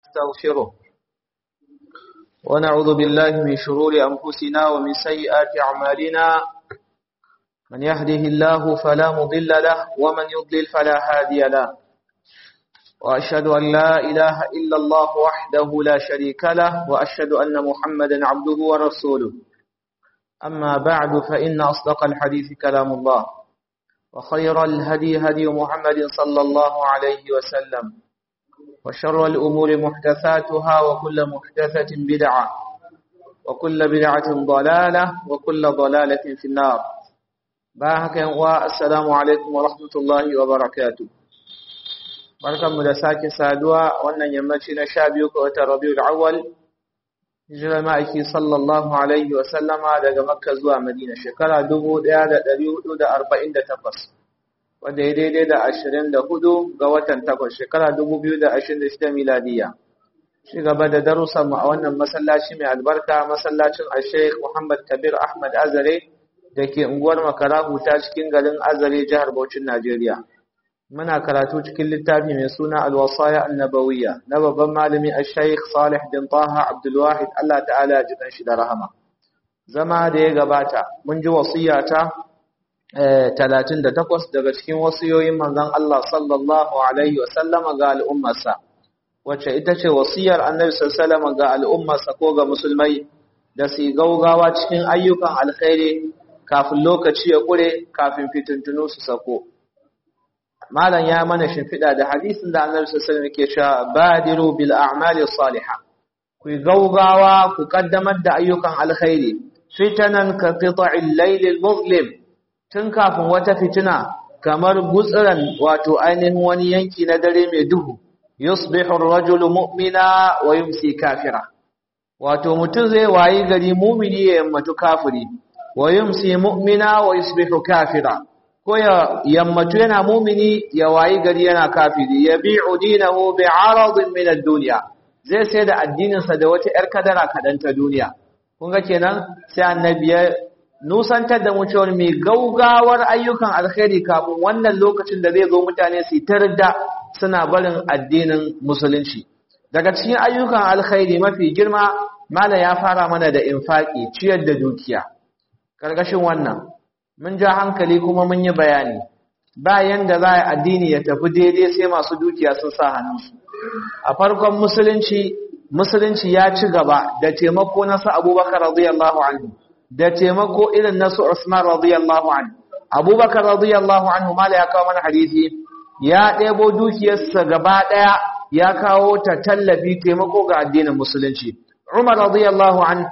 نستغفره ونعوذ بالله من شرور أنفسنا ومن سيئات أعمالنا من يهده الله فلا مضل له ومن يضلل فلا هادي له وأشهد أن لا إله إلا الله وحده لا شريك له وأشهد أن محمدا عبده ورسوله أما بعد فإن أصدق الحديث كلام الله وخير الهدي هدي محمد صلى الله عليه وسلم وشر الأمور محدثاتها وكل محدثة بدعة وكل بدعة ضلالة وكل ضلالة في النار باهك والسلام عليكم ورحمة الله وبركاته barkanmu da sake saduwa wannan yammaci na sha biyu ga watan rabiul awwal hijirar ma'aiki sallallahu alaihi wa sallama daga makka zuwa madina shekara dubu ɗaya da ɗari hudu da arba'in da takwas wanda ya daidai da ashirin da hudu ga watan takwas shekara dubu biyu da ashirin da shida miladiya shi gaba da darussan mu a wannan masallaci mai albarka masallacin al-sheikh muhammad kabir ahmad azare da ke unguwar makara ta cikin garin azare jihar Bauchin najeriya muna karatu cikin littafi mai suna alwasaya annabawiyya na babban malami al-shaykh salih bin taha abdulwahid Allah ta'ala ya jikan shi da rahama zama da ya gabata mun ji wasiya ta 38 daga cikin wasiyoyin manzon Allah sallallahu alaihi wa sallama ga al'ummarsa wacce ita ce wasiyar annabi sallallahu alaihi ga al'ummarsa ko ga musulmai da su gaugawa cikin ayyukan alkhairi kafin lokaci ya kure kafin fitintunu su sako malam ya mana shimfiɗa da hadisin da annabi sallallahu alaihi wasallam yake cewa badiru bil a'mali salihah ku gaugawa ku kaddamar da ayyukan alkhairi fitanan ka qita'il layl al muzlim tun kafin wata fitina kamar gutsuran wato ainihin wani yanki na dare mai duhu yusbihu ar-rajulu mu'mina wa yumsi kafira wato mutum zai wayi gari mu'mini ya yammatu kafiri wa yumsi mu'mina wa yusbihu kafira ko ya yammatu yana mumini ya wayi gari yana kafiri ya bi'u dinahu bi'aradin min ad-dunya zai sai da addinin sa da wata yar kadara kadan ta duniya kun ga kenan sai annabi ya nusantar da mu cewa mai gaugawar ayyukan alkhairi kafin wannan lokacin da zai zo mutane su tarda suna barin addinin musulunci daga cikin ayyukan alkhairi mafi girma mala ya fara mana da infaki ciyar da dukiya karkashin wannan mun ja hankali kuma mun yi bayani bayan da za a addini ya tafi daidai sai masu dukiya sun sa hannunsu a farkon musulunci musulunci ya ci gaba da taimako na su abubakar radiyallahu anhu da taimako irin na su usman radiyallahu anhu abubakar radiyallahu anhu mala ya kawo mana hadisi ya ɗebo dukiyarsa gaba ɗaya ya kawo ta tallafi taimako ga addinin musulunci umar radiyallahu anhu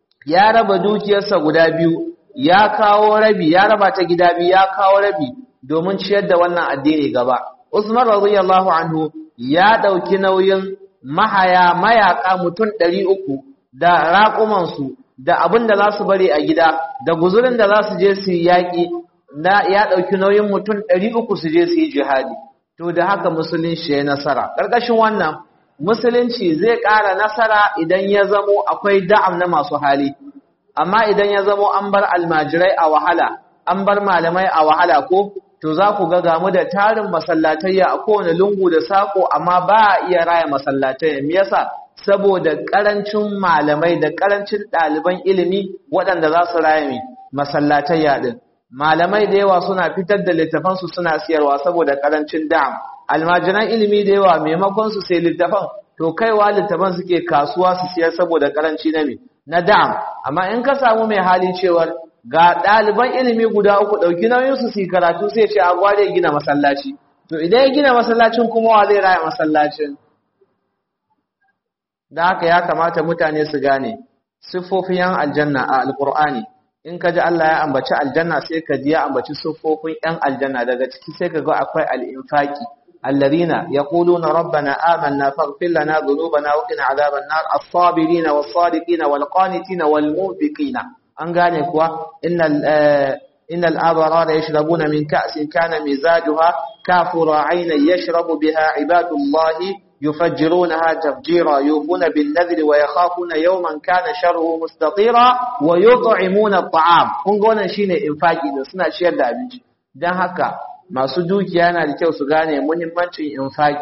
ya raba dukiyarsa guda biyu ya kawo rabi ya raba ta gida biyu ya kawo rabi domin ciyar da wannan addini gaba Usman radiyallahu anhu ya dauki nauyin mahaya mayaka mutum 300 da raƙuman su da abin da za su bari a gida da guzurin da za su je su yaki da ya dauki nauyin mutum 300 su je su yi jihadi to da haka musulunci ya nasara karkashin wannan musulunci zai ƙara nasara idan ya zamo akwai da'am na masu hali amma idan ya zamo an bar almajirai a wahala an bar malamai a wahala ko to za ku ga gamu da tarin masallatayya a kowane lungu da sako amma ba a iya raya masallatayya me yasa saboda karancin malamai da karancin ɗaliban ilimi waɗanda za su raya mai masallatayya din malamai da yawa suna fitar da littafansu suna siyarwa saboda karancin da'am almajiran ilimi da yawa maimakon su sai littafan to kaiwa littafan suke kasuwa su siyar saboda karanci na me na da'am amma in ka samu mai hali cewar ga ɗaliban ilimi guda uku ɗauki nauyinsu su yi karatu sai ce a gware gina masallaci to idan ya gina masallacin kuma wa zai raya masallacin da haka ya kamata mutane su gane siffofin yan aljanna a alkur'ani in ka ji Allah ya ambaci aljanna sai ka ji ya ambaci siffofin yan aljanna daga ciki sai ka ga akwai al'infaki الذين يقولون ربنا آمنا فاغفر لنا ذنوبنا وقنا عذاب النار الصابرين والصادقين والقانتين والمنفقين an gane kuwa innal abrara yashrabuna min ka'sin kana mizajuha kafura aynan yashrabu biha ibadullahi yufajjirunaha tafjira yufuna bin nadri wa yakhafuna yawman kana sharruhu mustatira wa yut'imuna at'am kun ga wannan shine infaki da suna ciyar da abinci dan haka masu dukiya yana da kyau su gane muhimmancin infaki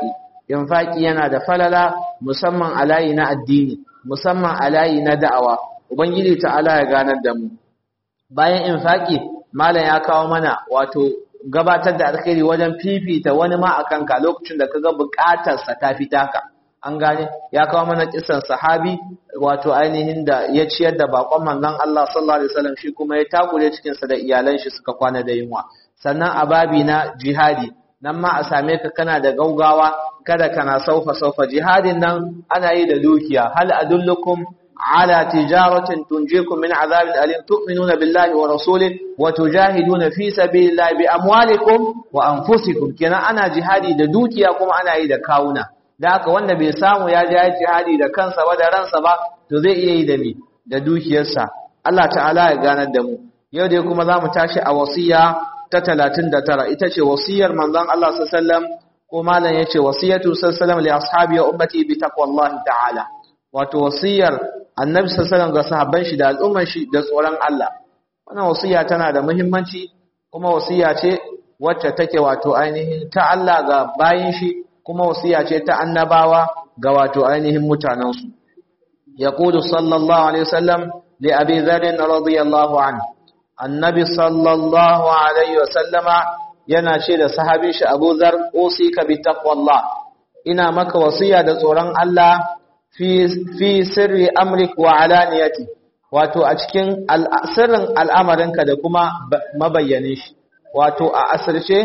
infaki yana da falala musamman a layi na addini musamman a layi na da'awa ubangiji ta'ala ya ganar da mu bayan infaki malam ya kawo mana wato gabatar da alkhairi wajen fifita wani ma akan ka lokacin da kaga bukatar sa ta fita ka an gane ya kawo mana kisan sahabi wato ainihin da ya ciyar da bakon manzon Allah sallallahu alaihi wasallam shi kuma ya takure cikin sa da iyalan shi suka kwana da yunwa sannan a babi na jihadi nan ma a same ka kana da gaugawa kada kana saufa saufa jihadin nan ana yi da dukiya hal adullukum ala tijaratin tunjikum min azabin alim tu'minuna billahi wa rasulihi wa tujahiduna fi sabilillahi bi amwalikum wa anfusikum kenan ana jihadi da dukiya kuma ana yi da kawuna da haka wanda bai samu ya je jihadi da kansa ba da ransa ba to zai iya yi da me da dukiyarsa Allah ta'ala ya ganar da mu yau dai kuma zamu tashi a wasiya ta 39 ita ce wasiyar manzon Allah sallallahu alaihi wasallam ko malam yace wasiyatu sallallahu alaihi wasallam li ashabi wa ummati bi taqwallahi ta'ala wato wasiyar annabi sallallahu alaihi wasallam ga sahabban shi da al'umman shi da tsoron Allah wannan wasiya tana da muhimmanci kuma wasiya ce wacce take wato ainihin ta Allah ga bayin shi kuma wasiya ce ta annabawa ga wato ainihin mutanensu yaqulu sallallahu alaihi wasallam li abi dharr radiyallahu anhu annabi sallallahu alaihi wasallama yana ce da sahabin shi Abu Dharr usika bi taqwallah ina maka wasiya da tsoron Allah fi fi sirri amrik wa alaniyati wato a cikin sirrin al'amarinka da kuma mabayyanin shi wato a asirce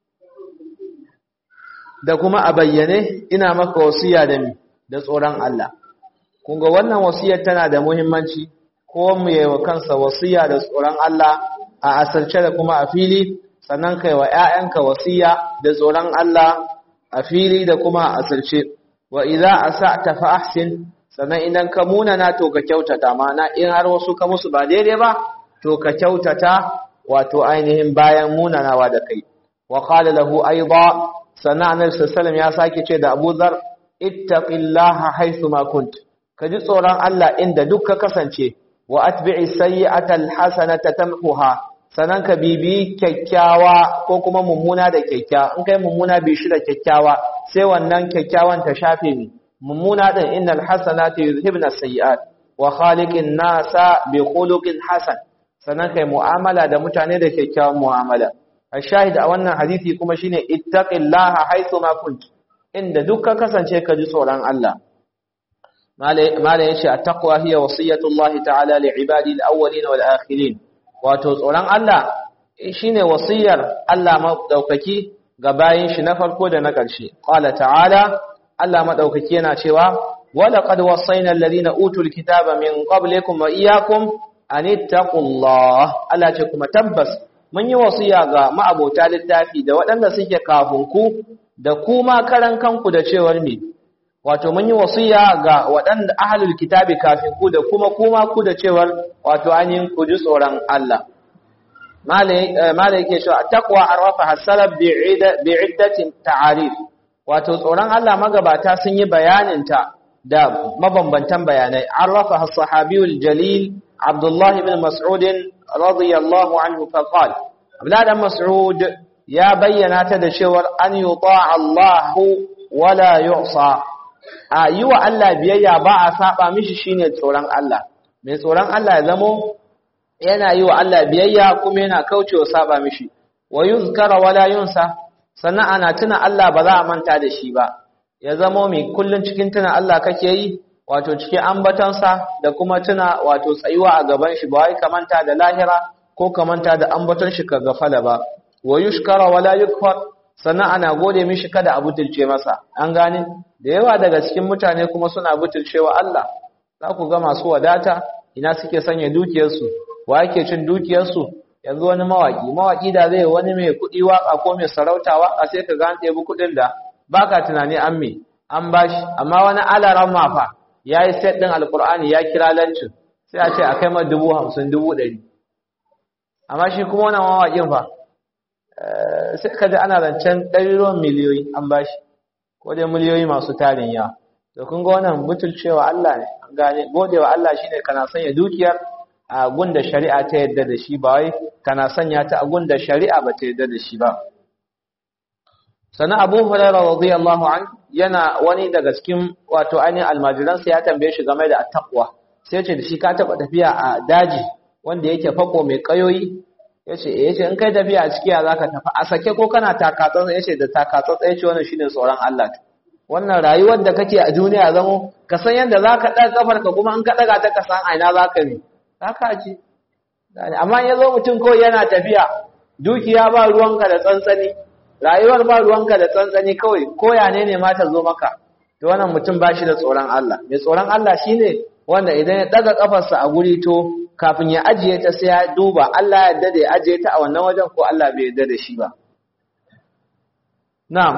da kuma a bayyane ina maka wasiya da mi da tsoron Allah kun ga wannan wasiyar tana da muhimmanci ko mu yi wa kansa wasiya da tsoron Allah a asirce da kuma a fili sannan kai wa ƴaƴanka wasiya da tsoron Allah a fili da kuma a asirce wa idza asa'ta fa ahsin sannan idan ka munana to ka kyautata mana in har wasu ka musu ba daidai ba to ka kyautata wato ainihin bayan munanawa da kai wa qala lahu aidan sannan annabi sallallahu ya sake ce da Abu Dharr ittaqillaha haythu ma kunt ka ji tsoron Allah inda duk ka kasance wa atbi'i sayyi'ata alhasanata tamhuha sannan ka bibi kyakkyawa ko kuma mummuna da kyakkyawa in kai mummuna bi shi da kyakkyawa sai wannan kyakkyawan ta shafe ni mummuna din innal hasanati yuzhibna sayyi'at wa khaliqin nasa bi khuluqin hasan sannan kai mu'amala da mutane da kyakkyawan mu'amala الشاهد a wannan hadisi kuma shine ittaqillaha haythu ma kunt inda duk ka kasance ka ji tsoron Allah mala yace at-taqwa hiya wasiyatullahi ta'ala li ibadi al-awwalin wal akhirin wato tsoron Allah shine wasiyar Allah madaukaki ga bayin shi na farko da na ƙarshe qala ta'ala Allah madaukaki yana cewa wala qad wasayna alladhina utul kitaba min qablikum wa iyyakum an ittaqullah Allah ce kuma tabbas mun yi wasiya ga ma'abota littafi da waɗanda suke kafin ku da kuma karan kanku da cewar me wato mun yi wasiya ga waɗanda ahlul kitabi kafin ku da kuma kuma ku da cewar wato ainihin ku ji tsoron Allah malai yake cewa taqwa arrafa hasalab bi'iddatin ta'arif wato tsoron Allah magabata sun yi bayanin ta da mabambantan bayanai arrafa as-sahabiyul jalil Abdullah ibn Mas'ud radiyallahu anhu faqal Abdullah ibn Mas'ud ya bayyana ta da cewar an yuta Allah wala yu'sa a yi wa Allah biyayya ba a saba mishi shine tsoron Allah mai tsoron Allah ya zamo yana yi wa Allah biyayya kuma yana kaucewa saba mishi wa yuzkara wala yunsa sannan ana tuna Allah ba za a manta da shi ba ya zamo mai kullun cikin tuna Allah kake yi wato cikin ambatonsa da kuma tuna wato tsayuwa a gaban shi ba wai ka manta da lahira ko ka manta da ambaton shi ka gafala ba wa yushkara wala yukfar sannan ana gode mishi kada a butulce masa an gane da yawa daga cikin mutane kuma suna butulcewa Allah za ku ga masu wadata ina suke sanya dukiyarsu wa yake cin dukiyarsu yanzu wani mawaki mawaki da zai wani mai kuɗi waka ko mai sarauta waka sai ka ga an ɗebi kuɗin da baka tunani an me an bashi amma wani alaran mafa ya yi set ɗin alkur'ani ya kira lancin sai a ce a kai ma dubu hamsin dubu ɗari amma shi kuma wannan mawaƙin fa sai ka ji ana zancen ɗariruwan miliyoyi an ba shi ko dai miliyoyi masu tarin yawa da kun ga wannan butulcewa Allah ne an gane godewa Allah shine kana sanya dukiyar a gunda shari'a ta yadda da shi ba wai kana sanya ta a gunda shari'a ba ta yadda da shi ba sana Abu Hurairah radiyallahu anhu yana wani daga cikin wato ainihin almajiransa ya tambaye shi game da attaqwa sai ce da shi ka taba tafiya a daji wanda yake fako mai kayoyi yace eh yace in kai tafiya a ciki ya zaka tafi a sake ko kana takatsantsa yace da takatsantsa yace wannan shine tsoron Allah wannan rayuwar da kake a duniya zamo ka san yadda zaka daga kafar ka kuma in ka daga ta ka san aina zaka bi haka ji amma yazo mutum ko yana tafiya dukiya ba ruwanka da tsantsani rayuwar ba ruwanka da tsantsani kawai koya ne ne ma ta zo maka to wannan mutum ba shi da tsoron Allah mai tsoron Allah shine wanda idan ya daga kafarsa a guri to kafin ya ajiye ta sai ya duba Allah ya yarda da ya ajiye ta a wannan wajen ko Allah bai yarda da shi ba na'am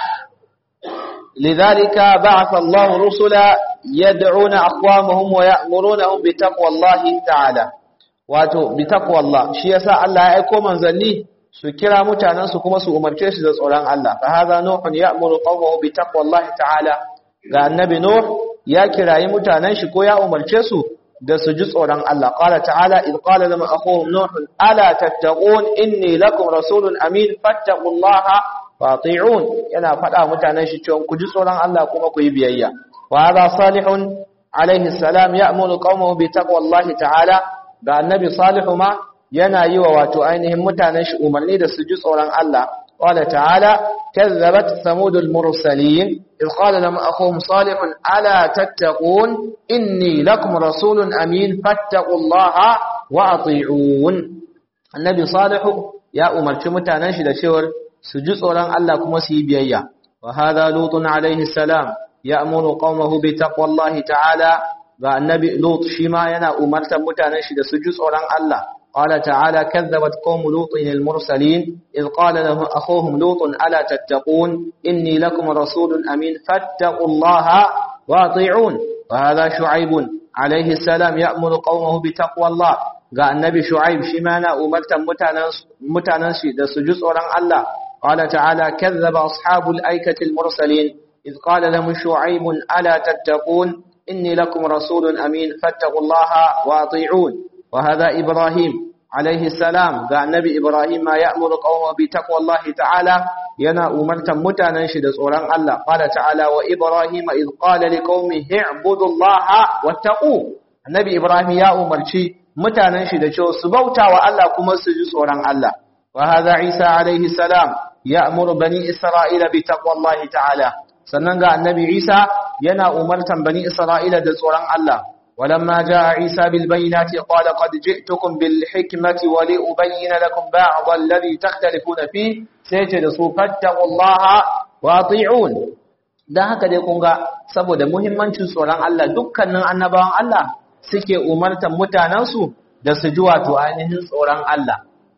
لذلك بعث الله رسلا يدعون أقوامهم ويأمرونهم بتقوى الله تعالى wato bi taqwallah shi yasa Allah ya aika manzanni su kira mutanen su kuma su umarce su da tsoron Allah fa hadha nuhun ya'muru qawmahu bi taqwallah ta'ala ga annabi nuh ya kirayi mutanen shi ko ya umarce su da su ji tsoron Allah qala ta'ala id qala lam akhuhum nuh ala tattaqun inni lakum rasulun amin fattaqullaha fati'un yana faɗa mutanen shi cewa ku ji tsoron Allah kuma ku yi biyayya wa hadha salihun alaihi salam ya'muru qawmahu bi taqwallahi ta'ala ga annabi salihu ma yana yi wa wato ainihin mutanen shi umarni da su ji tsoron Allah qala ta'ala kazzabat samudul mursalin id qala lahum akhuhum salihun ala tattaqun inni lakum rasulun amin fattaqullaha wa ati'un annabi salihu ya umarci mutanen shi da cewar su ji tsoron Allah kuma su yi biyayya wa hadha lutun alaihi salam ya'muru qaumahu bi taqwallahi ta'ala ga annabi lut shi ma yana umartar mutanen shi da su ji tsoron Allah qala ta'ala kadzabat qaum lutin al mursalin id qala lahum akhuhum lutun ala tattaqun inni lakum rasulun amin fattaqullaha wa ati'un wa hadha shu'aib alaihi salam ya'muru qaumahu bi taqwallah ga annabi shu'aib shi ma yana umartar mutanen mutanen shi da su ji tsoron Allah qala ta'ala kadzaba ashabul aikati al mursalin id qala lahum shu'aib ala tattaqun إني لكم رسول أمين فاتقوا الله وأطيعون وهذا إبراهيم عليه السلام قال النبي إبراهيم ما يأمر قومه بتقوى الله تعالى ينا أمرتا متانا شد سوران الله قال تعالى وإبراهيم إذ قال لقومه اعبدوا الله واتقوه النبي إبراهيم يا أمرتي متانا شد شو سبوتا وألا كما سجد سوران الله وهذا عيسى عليه السلام يأمر بني إسرائيل بتقوى الله تعالى sannan ga annabi Isa yana umartan bani Isra'ila da tsoron Allah walamma jaa Isa bil bayyinati qala qad ji'tukum bil hikmati wa li ubayyana lakum ba'd alladhi takhtalifuna fi sai ce da su fattaqullaha wa ati'un dan haka dai kun ga saboda muhimmancin tsoron Allah dukkanin annabawan Allah suke umartan mutanansu da su ji wato ainihin tsoron Allah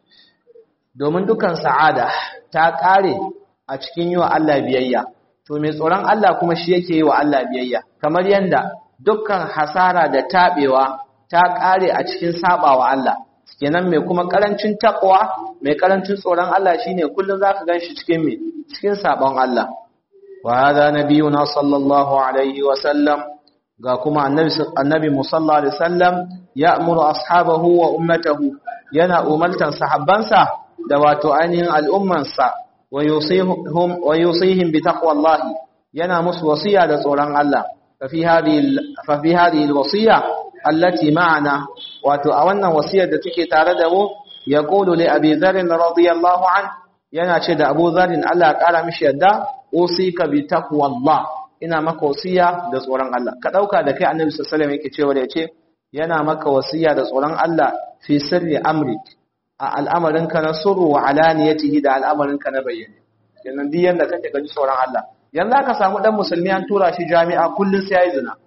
domin dukan sa'ada ta kare a cikin yi wa Allah biyayya to mai tsoron Allah kuma shi yake yi wa Allah biyayya kamar yanda dukkan hasara da tabewa ta kare a cikin sabawa Allah kenan mai kuma karancin takwa mai karancin tsoron Allah shine kullun zaka ganshi cikin me cikin sabon Allah wa hadha nabiyuna sallallahu alaihi wa sallam ga kuma annabi annabi musalla alaihi wasallam ya'muru ashabahu wa ummatahu yana umartan sahabbansa da wato ainihin al'ummansa ويوصيهم ويوصيهم بتقوى الله ينا مس وصيه ده تsoron Allah ففي هذه ففي هذه الوصيه التي معنا wato a wannan wasiyar da take tare da mu yaqulu li abi dharr radiyallahu an yana ce da Abu Dharr Allah ya kara mishi yadda usika bi taqwallah ina maka wasiya da tsoron Allah ka dauka da kai Annabi sallallahu alaihi wasallam yake cewa yace yana maka wasiya da tsoron Allah fi sirri amrik a al'amarinka na suru wa alaniyatihi da al'amarinka na bayyane yanzu duk yanda kake gaji sauran Allah yanzu aka samu dan musulmi an tura shi jami'a kullun sai yayi zina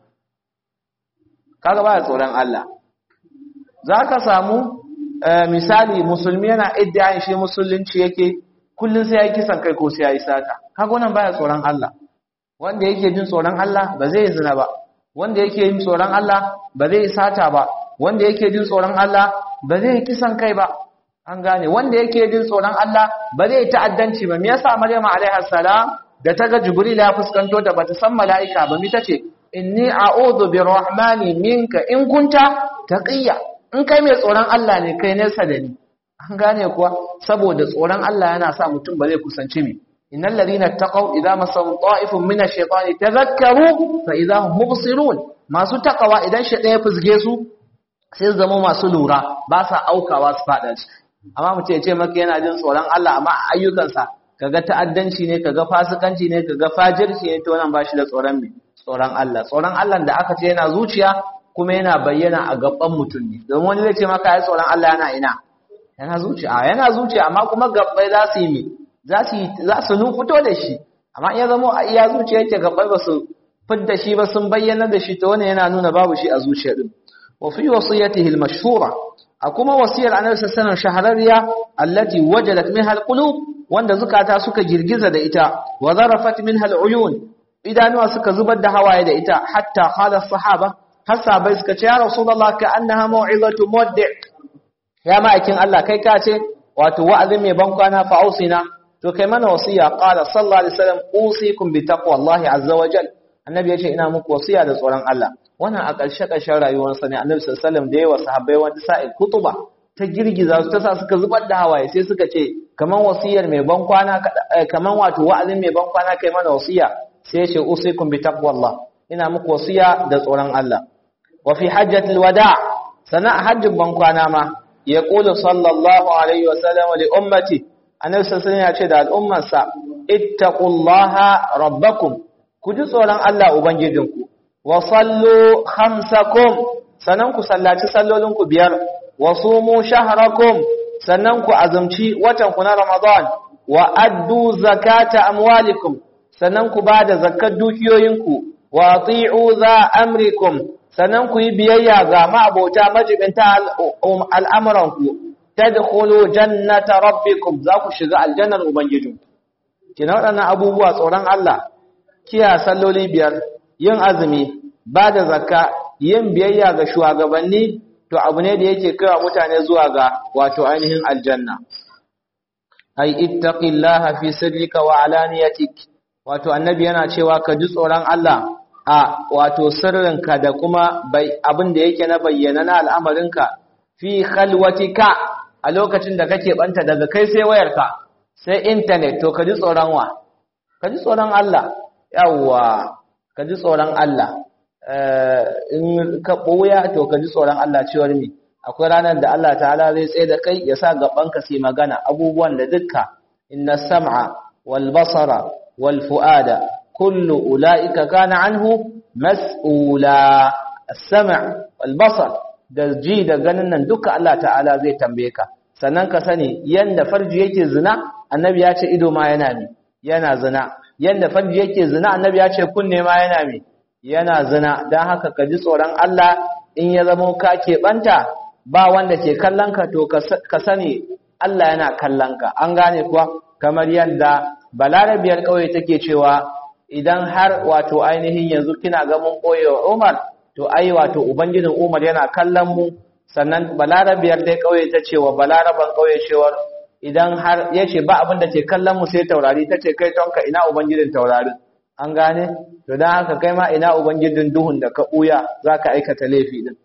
kaga baya tsoron Allah zaka samu misali musulmi yana iddiyayin shi musulunci yake kullun sai yayi kisan kai ko sai yayi sata kaga wannan baya tsoron Allah wanda yake jin tsoron Allah ba zai zina ba wanda yake jin tsoron Allah ba zai sata ba wanda yake jin tsoron Allah ba zai kisan kai ba an gane wanda yake jin tsoron Allah ba zai ta'addanci ba me yasa Maryam alaiha salam da ta ga Jibril ya fuskanto ta bata san mala'ika ba mi tace inni a'udhu birrahmani minka in kunta taqiya in kai mai tsoron Allah ne kai nesa da ni an gane kuwa saboda tsoron Allah yana sa mutum ba zai kusanci mi innal ladina taqaw idza masahum ta'ifun min ash-shaytani tadhakkaru fa idza hum mubsirun masu takawa idan shaytan ya fusge su sai su zama masu lura ba sa aukawa su fada shi amma mutum ya ce maka yana jin tsoron Allah amma ayyukansa kaga ta'addanci ne kaga fasikanci ne kaga fajirci ne to wannan ba shi da tsoron me tsoron Allah tsoron Allah da aka ce yana zuciya kuma yana bayyana a gaban mutum ne domin wani zai ce maka ai tsoron Allah yana ina yana zuciya yana zuciya amma kuma gabbai za su yi me za su za su fito da shi amma in ya zama a iya zuciya yake gabbai ba su fidda shi ba sun bayyana da shi to wannan yana nuna babu shi a zuciya din wa fi wasiyatihi al-mashhura a kuma wasiyar annabi sallallahu alaihi wasallam shahararriya allati wajadat minha al-qulub wanda zukata suka girgiza da ita wa zarafat minha al-uyun idanuwa suka zubar da hawaye da ita hatta qala sahaba har sahabbai suka ce ya rasulullah ka annaha mau'izatu muwaddi' ya ma'aikin Allah kai ka ce wato wa'azin mai ban kwana fa ausina to kai mana wasiya qala sallallahu alaihi wasallam usikum bi taqwallahi azza wa jal annabi ya ce ina muku wasiya da tsoron Allah wannan a ƙarshe ƙarshen rayuwarsa ne annabi sallallahu alaihi wasallam da yawa sahabbai wani sa'il kutuba ta girgiza su ta sa suka zubar da hawaye sai suka ce kaman wasiyar mai ban kwana kaman wato wa'azin mai ban kwana kai mana wasiya sai ya ce usikum bi taqwallah ina muku wasiya da tsoron Allah wa fi hajjatil wada' sana hajjin ban kwana ma ya qulu sallallahu alaihi wasallam li ummati annabi sallallahu alaihi ya ce da al'ummarsa ittaqullaha rabbakum ku ji tsoron Allah ubangijinku wa sallu khamsakum sanan ku sallaci sallolinku biyar wa sumu shahrakum sannan ku azumci watan ku na Ramadan wa addu zakata amwalikum sannan ku bada zakkar dukiyoyinku wa ati'u za amrikum sannan ku yi biyayya ga ma'abota majibinta al'amuranku tadkhulu jannata rabbikum za ku shiga aljannar ubangijinku kina waɗannan abubuwa tsoron Allah kiya salloli biyar yin azumi ba da zakka yin biyayya ga shugabanni to abu ne da yake kaiwa mutane zuwa ga wato ainihin aljanna ai ittaqillaha fi sirrika wa alaniyatik wato annabi yana cewa ka ji tsoron Allah a wato sirrinka da kuma bai abin da yake na bayyana na al'amarinka fi khalwatika a lokacin da kake banta daga kai sai wayarka sai internet to ka ji tsoron wa ka ji tsoron Allah yawwa ka ji tsoron Allah in ka ɓoya to ka ji tsoron Allah cewar mi akwai ranar da Allah ta'ala zai tsaye da kai ya sa gabanka su magana abubuwan da dukka inna sam'a wal basara wal fu'ada kullu ula'ika kana anhu mas'ula as-sam' wal basar da ji da ganin nan duka Allah ta'ala zai tambaye ka sannan ka sani yanda farji yake zina annabi ya ce ido ma yana mi yana zina yanda farji yake zina annabi ya ce kunne ma yana mi yana zina don haka ka ji tsoron Allah in ya zama ka keɓanta ba wanda ke kallon ka to ka sani Allah yana kallon ka an gane kuwa kamar yadda balarabiyar ƙauye take cewa idan har wato ainihin yanzu kina ga mun ɓoye wa Umar to ai wato ubangijin Umar yana kallon mu sannan balarabiyar dai ƙauye ta ce wa balaraban ƙauye cewar idan har ya ce ba abin da ke kallon mu sai taurari ta ce kai tonka ina ubangijin taurarin an gane to dan haka kai ma ina ubangijin duhun da ka buya zaka aikata laifi din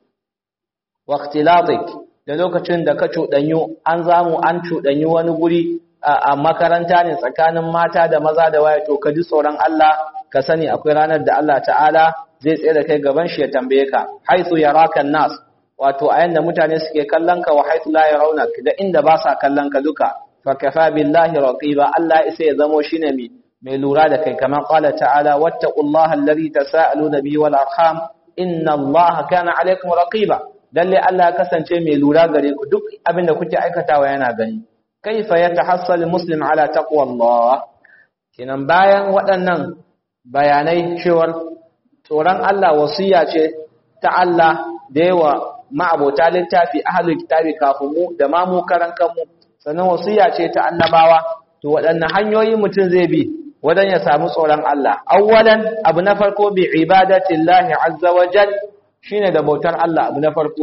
waqtilatik da lokacin da ka cudanyu an zamu an cudanyu wani guri a makaranta ne tsakanin mata da maza da waya to ka ji tsoron Allah ka sani akwai ranar da Allah ta'ala zai tsaye da kai gaban shi ya tambaye ka haythu yaraka nas wato a yanda mutane suke kallon ka wa haythu la yarawnak da inda ba sa kallon ka duka fa kafa billahi raqiba Allah isa ya zamo shine mai mai lura da kai kamar qala ta'ala wattaqullaha alladhi tasaaluna bihi wal arham inna allaha kana alaykum raqiba dalle Allah ya kasance mai lura gare ku duk abin da kuke aikatawa yana gani kaifa yatahassal muslim ala taqwallah kinan bayan waɗannan bayanai cewar tsoron Allah wasiya ce ta Allah da yawa ma'abota littafi ahlul kitabi kafin mu da ma mu karan kanmu sannan wasiya ce ta annabawa to waɗannan hanyoyi mutum zai bi wadan ya samu tsoron Allah awwalan abu na farko bi ibadatillahi azza wa jal shine da bautar Allah abu na farko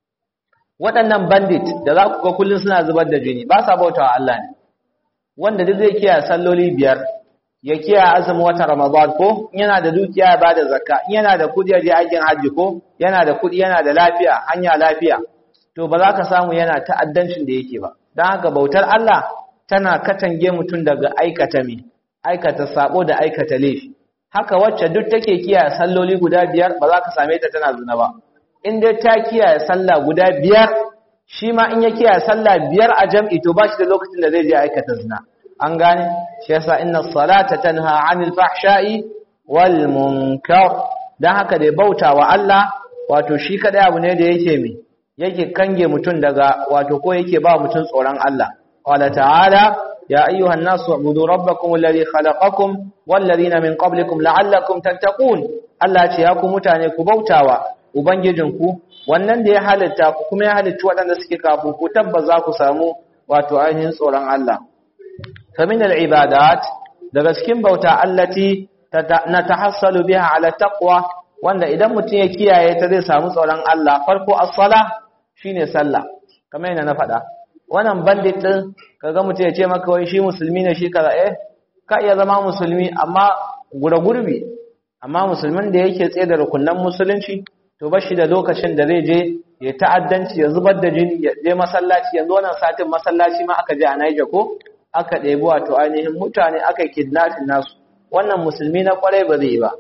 waɗannan bandit da za ku ga kullun suna zubar da jini ba sa bautawa Allah ne wanda duk zai kiyaye salloli biyar ya kiyaye azumin wata Ramadan ko yana da dukiya ya bada zakka yana da kudi ya je aikin haji ko yana da kudi yana da lafiya hanya lafiya to ba za ka samu yana ta'addancin da yake ba dan haka bautar Allah tana katange mutum daga aikata me aikata sabo da aikata laifi haka wacce duk take kiyaye salloli guda biyar ba za ka same ta tana zina ba in dai ta kiyaye sallah guda biyar shi ma in ya kiyaye sallah biyar a jam'i to ba shi da lokacin da zai je aikata zina an gane shi yasa inna salata tanha 'anil fahsha'i wal munkar dan haka dai bautawa Allah wato shi kadai abu ne da yake mi yake kange mutun daga wato ko yake ba mutun tsoron Allah qala ta'ala ya ayyuhan nasu ubudu rabbakum alladhi khalaqakum wal ladina min qablikum la'allakum tattaqun Allah ce ya ku mutane ku bautawa ubangijinku wannan da ya halitta ku kuma ya halitta waɗanda suke kafin ku tabbaza ku samu wato ainihin tsoron Allah فمن العبادات daga cikin bauta allati natahassalu biha ala taqwa wanda idan mutum ya kiyaye ta zai samu tsoron Allah farko as-sala shine sallah kamar yana na faɗa wannan bandit din kaga mutum ya ce maka wai shi musulmi ne shi kaza eh ka iya zama musulmi amma gura gurbi amma musulmin da yake tsaye da rukunnan musulunci to bashi da lokacin da zai je ya ta'addanci ya zubar da jini ya je masallaci yanzu wannan satin masallaci ma aka je a Niger ko aka ɗebi wato ainihin mutane aka kidnapping nasu wannan musulmi na kwarai ba zai ba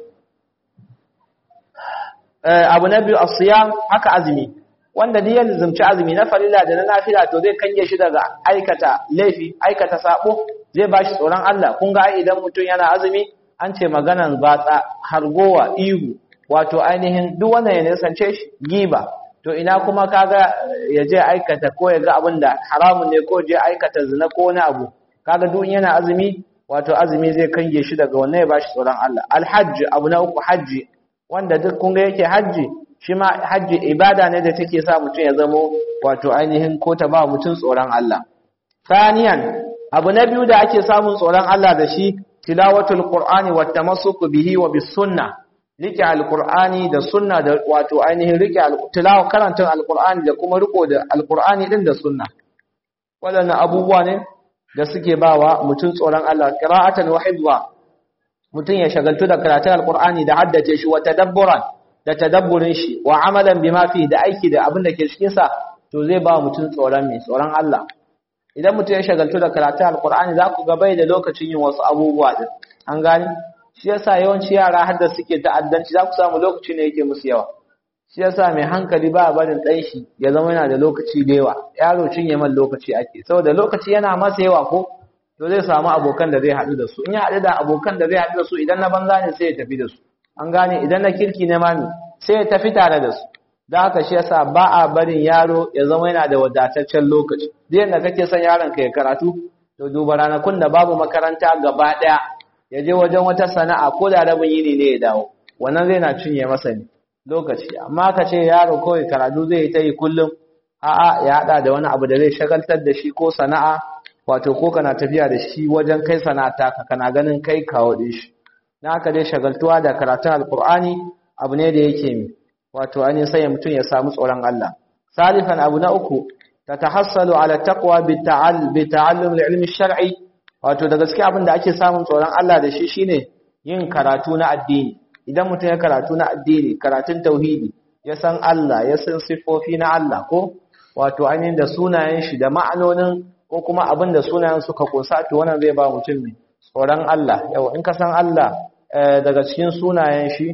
abu na biyu asiyam haka azumi wanda duk yanzu zumci azumi na farilla da na nafila to zai kange shi daga aikata laifi aikata sabo zai bashi tsoron Allah kun ga idan mutum yana azumi an ce maganan batsa hargowa ihu wato ainihin duk wannan ya nisance shi giba to ina kuma kaga ya je aikata ko ya ga abin da haramun ne ko je aikata zina ko wani abu kaga duk yana azumi wato azumi zai kange shi daga wannan ya bashi tsoron Allah alhajj abu na uku hajji wanda duk kun ga yake hajji shi ma hajji ibada ne da take sa mutum ya zamo wato ainihin ko ta ba mutum tsoron Allah thaniyan abu na biyu da ake samun tsoron Allah da shi tilawatul qur'ani wat tamassuku bihi wa bis sunnah rike alkur'ani da sunna da wato ainihin rike tilawa karantun alkur'ani da kuma riko da alkur'ani din da sunna wadannan abubuwa ne da suke bawa mutum tsoron Allah qira'atan wa hifza mutum ya shagaltu da karatun alkur'ani da haddace shi wa tadabburan da tadabburin shi wa amalan bima fi da aiki da abin da ke cikin sa to zai ba mutum tsoron mai tsoron Allah idan mutum ya shagaltu da karatun alkur'ani za ku ga bai da lokacin yin wasu abubuwa din an gani shi yasa yawanci yara har da suke ta'addanci za ku samu lokaci ne yake musu yawa shi yasa mai hankali ba barin ɗan shi ya zama yana da lokaci da yawa yaro cinye man lokaci ake saboda lokaci yana masa yawa ko to zai samu abokan da zai haɗu da su in ya haɗu da abokan da zai haɗu da su idan na banza ne sai ya tafi da su an gane idan na kirki ne mami sai ya tafi tare da su da haka shi yasa ba a barin yaro ya zama yana da wadataccen lokaci duk yadda kake son yaron ka ya karatu to duba ranakun da babu makaranta gaba ɗaya ya je wajen wata sana'a ko da rabin yini ne ya dawo wannan zai na cinye masa ne lokaci amma ka ce yaro kawai karatu zai yi ta yi kullum a'a ya hada da wani abu da zai shagaltar da shi ko sana'a wato ko kana tafiya da shi wajen kai sana'a ka kana ganin kai kawo din shi na haka dai shagaltuwa da karatun alkur'ani abu ne da yake mi wato an sai mutum ya samu tsoron Allah salifan abu na uku tatahassalu ala taqwa bi ta'allum al-ilmi shar'i wato da gaske abin da ake samun tsoron Allah da shi shine yin karatu na addini idan mutum ya karatu na addini karatun tauhidi ya san Allah ya san sifofi na Allah ko wato ainihin da sunayen shi da ma'anonin ko kuma abin da sunayen suka kusa to wannan zai ba mutum ne tsoron Allah yau in ka san Allah daga cikin sunayen shi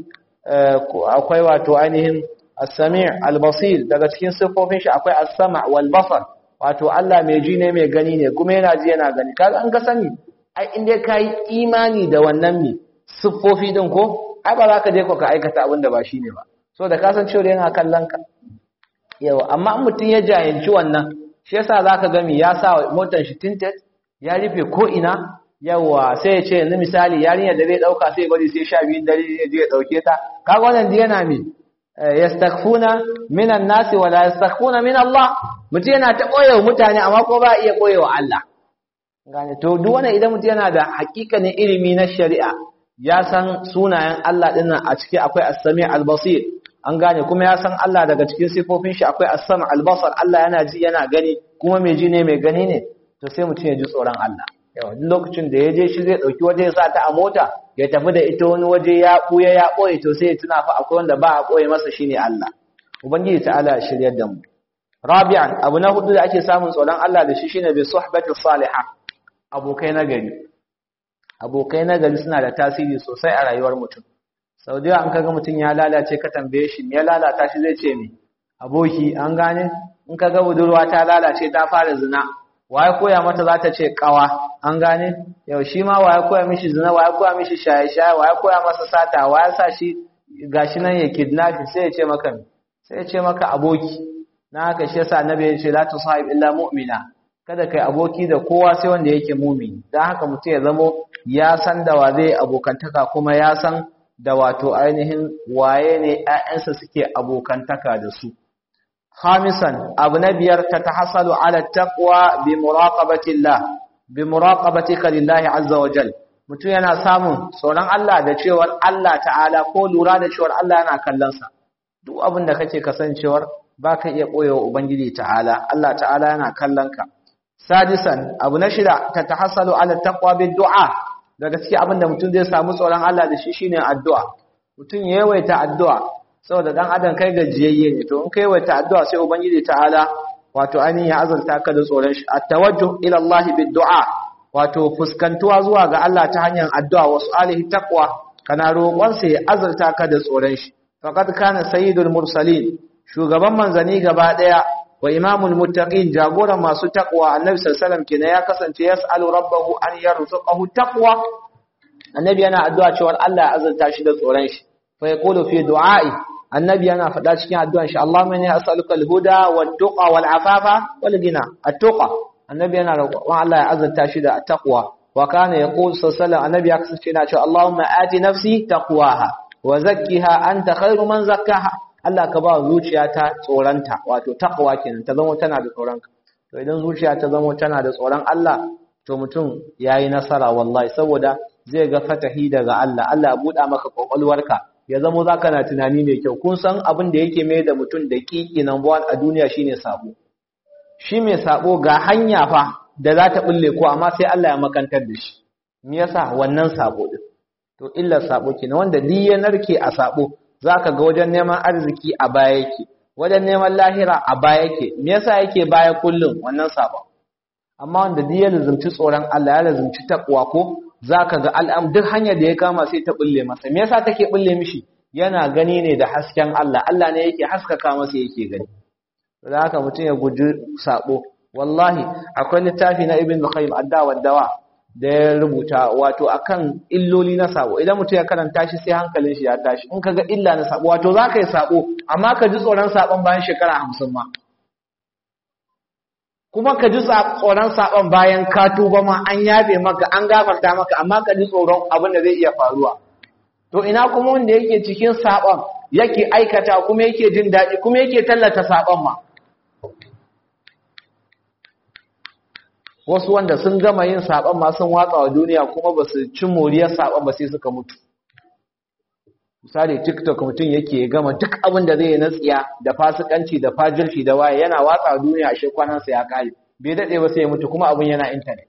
akwai wato ainihin as-sami' al-basir daga cikin sifofin shi akwai as-sam' wal basar wato Allah mai ji ne mai gani ne kuma yana ji yana gani kaga an ka sani ai in dai kai imani da wannan mi siffofi din ko ai ba za ka je ko ka aikata abin da ba shi ne ba so da ka san cewa yana kallon ka yawa amma in mutum ya jayanci wannan shi yasa zaka ga mi ya sa motar shi tinted ya rufe ko ina yawa sai ya ce yanzu misali yarinya da zai dauka sai bari sai sha biyun dare ya je ya dauke ta kaga wannan yana mi yastakhfuna minan nasi wala yastakhfuna min Allah mutum yana ta koyewa mutane amma ko ba iya koyewa Allah gane to duk wannan idan mutum yana da hakikanin ilimi na shari'a ya san sunayen Allah dinnan a ciki akwai as-sami' al-basir an gane kuma ya san Allah daga cikin sifofin shi akwai as-sam' al-basar Allah yana ji yana gani kuma mai ji ne mai gani ne to sai mutum ya ji tsoron Allah yawa duk lokacin da ya je shi zai dauki waje ya sa ta a mota ya tafi da ita wani waje ya buya ya boye to sai ya tuna fa akwai wanda ba a boye masa shine Allah ubangiji ta'ala ya shiryar da mu rabi'an abu na hudu da ake samun tsoron Allah da shi shine bi suhbati salihah abokai na gari abokai na gari suna da tasiri sosai a rayuwar mutum sau da an kaga mutum ya lalace ka tambaye shi me ya lalata shi zai ce me aboki an gane in kaga budurwa ta lalace ta fara zina waye koya mata za ta ce kawa an gane yau shi ma waye koya mishi zina waye koya mishi shaye-shaye waye koya masa sata waye sa shi gashi nan ya kidnapping sai ya ce maka sai ya ce maka aboki na haka shi yasa annabi ya ce la tusahib illa mu'mina kada kai aboki da kowa sai wanda yake mumini dan haka mutum ya zamo ya san da wa zai abokantaka kuma ya san da wato ainihin waye ne ƴaƴansa suke abokantaka da su khamisan abu na biyar ta tahassalu ala taqwa bi muraqabatillah bi muraqabatika lillahi azza wa jal mutum yana samun tsoron Allah da cewar Allah ta'ala ko lura da cewar Allah yana kallon sa duk abin da kake kasancewar baka iya koyewa ubangiji ta'ala Allah ta'ala yana kallon ka sadisan abu na shida ta tahassalu ala taqwa bil du'a daga cikin abin da mutum zai samu tsoron Allah da shi shine addu'a mutum ya yawaita addu'a saboda dan adam kai gajiyayye ne to in kai yawaita addu'a sai ubangiji ta'ala wato ainihin ya azurta ka da tsoron shi at-tawajjuh ila Allah bid du'a wato fuskantuwa zuwa ga Allah ta hanyar addu'a wasu alihi taqwa kana roƙon sa ya azurta ka da tsoron shi faqad kana sayyidul mursalin shugaban manzani gaba daya wa imamul muttaqin jagoran masu taqwa annabi sallallahu alaihi wasallam kenan ya kasance yas'alu rabbahu an yarzuqahu taqwa annabi yana addu'a cewa Allah ya azurta shi da tsoron shi fa yaqulu fi du'a'i annabi yana faɗa cikin addu'an shi Allahumma inni as'aluka al-huda wat-tuqa wal-afafa wal-ghina at-tuqa annabi yana roƙon Allah ya azurta shi da taqwa wa kana yaqulu sallallahu annabi ya kasance yana cewa Allahumma ati nafsi taqwaha wa zakkiha anta khairu man zakkaha Allah ka ba zuciyata tsoronta wato taqwa kenan ta zama tana da tsoronka to idan zuciya ta zama tana da tsoron Allah to mutum yayi nasara wallahi saboda zai ga fatahi daga Allah Allah ya buɗa maka kwakwalwarka ya zama zaka na tunani mai kyau kun san abin da yake mai da mutum da kiki number 1 a duniya shine sabo shi mai sabo ga hanya fa da za ta bulle ko amma sai Allah ya makantar da shi me yasa wannan sabo din to illar sabo kenan wanda duk ya narke a sabo zaka ga wajen neman arziki a baya yake wajen neman lahira a baya yake me yasa yake baya kullum wannan sabon amma wanda duk ya lazumci tsoron Allah ya lazumci takwa ko zaka ga al'am duk hanyar da ya kama sai ta bulle masa me yasa take bulle mishi yana gani ne da hasken Allah Allah ne yake haskaka masa yake gani da haka mutum ya guji sabo wallahi akwai littafi na ibn qayyim ad-dawa dawa da ya rubuta wato akan illoli na sabo idan mutum ya karanta shi sai hankalin shi ya tashi in kaga illa na sabo wato zaka yi sabo amma ka ji tsoron sabon bayan shekara 50 ma kuma ka ji tsoron sabon bayan ka tuba ma an yabe maka an gafarta maka amma ka ji tsoron abin da zai iya faruwa to ina kuma wanda yake cikin sabon yake aikata kuma yake jin daɗi kuma yake tallata sabon ma wasu wanda sun gama yin saban ma sun watsa wa duniya kuma ba su cin moriyar saban ba sai suka mutu misali tiktok mutum yake gama duk abin da zai yi na tsiya da fasikanci da fajirci da waye yana watsa wa duniya a shekwanansa ya kare bai daɗe ba sai ya mutu kuma abin yana intanet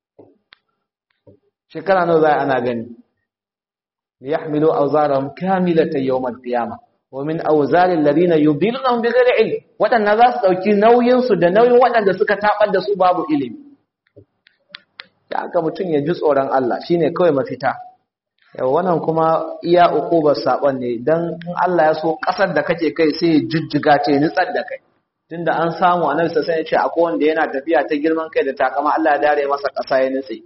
shekara nawa za ana gani liyahmilu awzarahum kamilatan yawm al-qiyamah wa min awzaril ladina yudillunhum bighairi ilm wadannan za su dauki nauyin su da nauyin wadanda suka tabar da su babu ilimi da aka mutum ya ji tsoron Allah shine kawai mafita yau wannan kuma iya ukubar sabon ne dan in Allah ya so kasar da kake kai sai ya jujjuga ce nitsar da kai tunda an samu annabi sai ya ce akwai wanda yana tafiya ta girman kai da takama Allah ya dare masa kasa ya nitse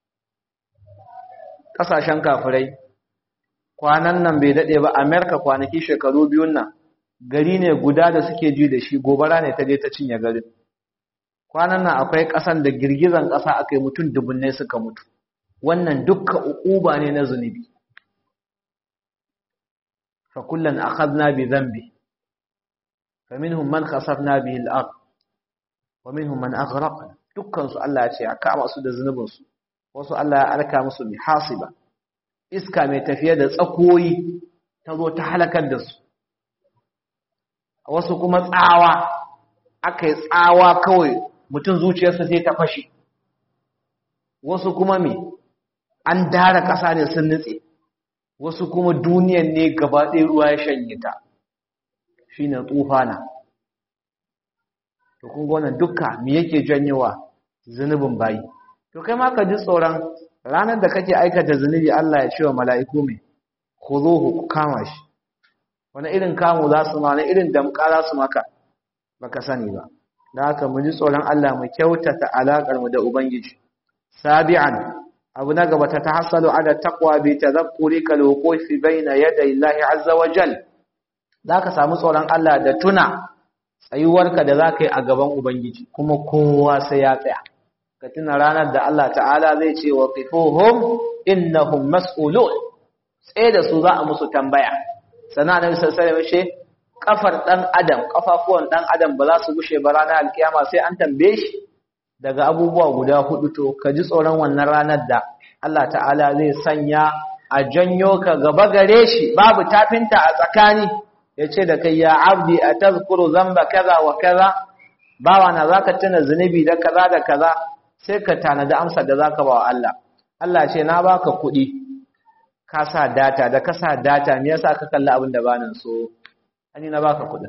kasashen kafirai kwanan nan bai dade ba America kwanaki shekaru biyun nan gari ne guda da suke ji da shi gobara ne ta je ta cinye garin kwanan nan akwai ƙasan da girgizan ƙasa aka yi mutum dubunnai suka mutu wannan dukkan uquba ne na zunubi fa kullan akhadna bi dhanbi fa minhum man khasafna bihi al-ard wa minhum man aghraqna dukkan su Allah ya ce a kama su da zunubin su wasu Allah ya alka musu bi hasiba iska mai tafiye da tsakoyi ta zo ta halakar da su wasu kuma tsawa aka yi tsawa kawai mutum zuciyarsa sai ta fashe wasu kuma me an dara ƙasa ne sun nutse wasu kuma duniyan ne gaba ɗaya ruwa ya shanye ta shi ne tsufana to kun gona dukka me yake janyowa zunubin bayi to kai ma ka ji tsoron ranar da kake aikata zunubi Allah ya ce wa mala'iku mai khuzuhu ku kama shi wani irin kamu za su ma wani irin damƙa za su maka baka sani ba da haka mu ji tsoron Allah mu kyautata alaƙar mu da ubangiji sabi'an abu na gaba ta tahassalu ala taqwa bi tadhakkuri kal wuqufi bayna yaday Allah azza wa jal zaka samu tsoron Allah da tuna tsayuwarka da zaka yi a gaban ubangiji kuma kowa sai ya tsaya ka tuna ranar da Allah ta'ala zai ce wa qifuhum innahum mas'ulun tsaye da su za a musu tambaya sana annabi sallallahu alaihi wasallam kafar dan adam kafafuwan dan adam ba za su gushe ba ranar alkiyama sai an tambaye shi daga abubuwa guda hudu to ka ji tsoron wannan ranar da Allah ta'ala zai sanya a janyo ka gaba gare shi babu tafinta a tsakani ya ce da kai ya abdi a tazkuru zamba kaza wa kaza bawa na za ka tuna zunubi da kaza da kaza sai ka tanadi amsar da za ka ba wa Allah Allah ce na baka kuɗi ka sa data da ka sa data me yasa ka kalli abin da ba nan so ani na baka kuɗin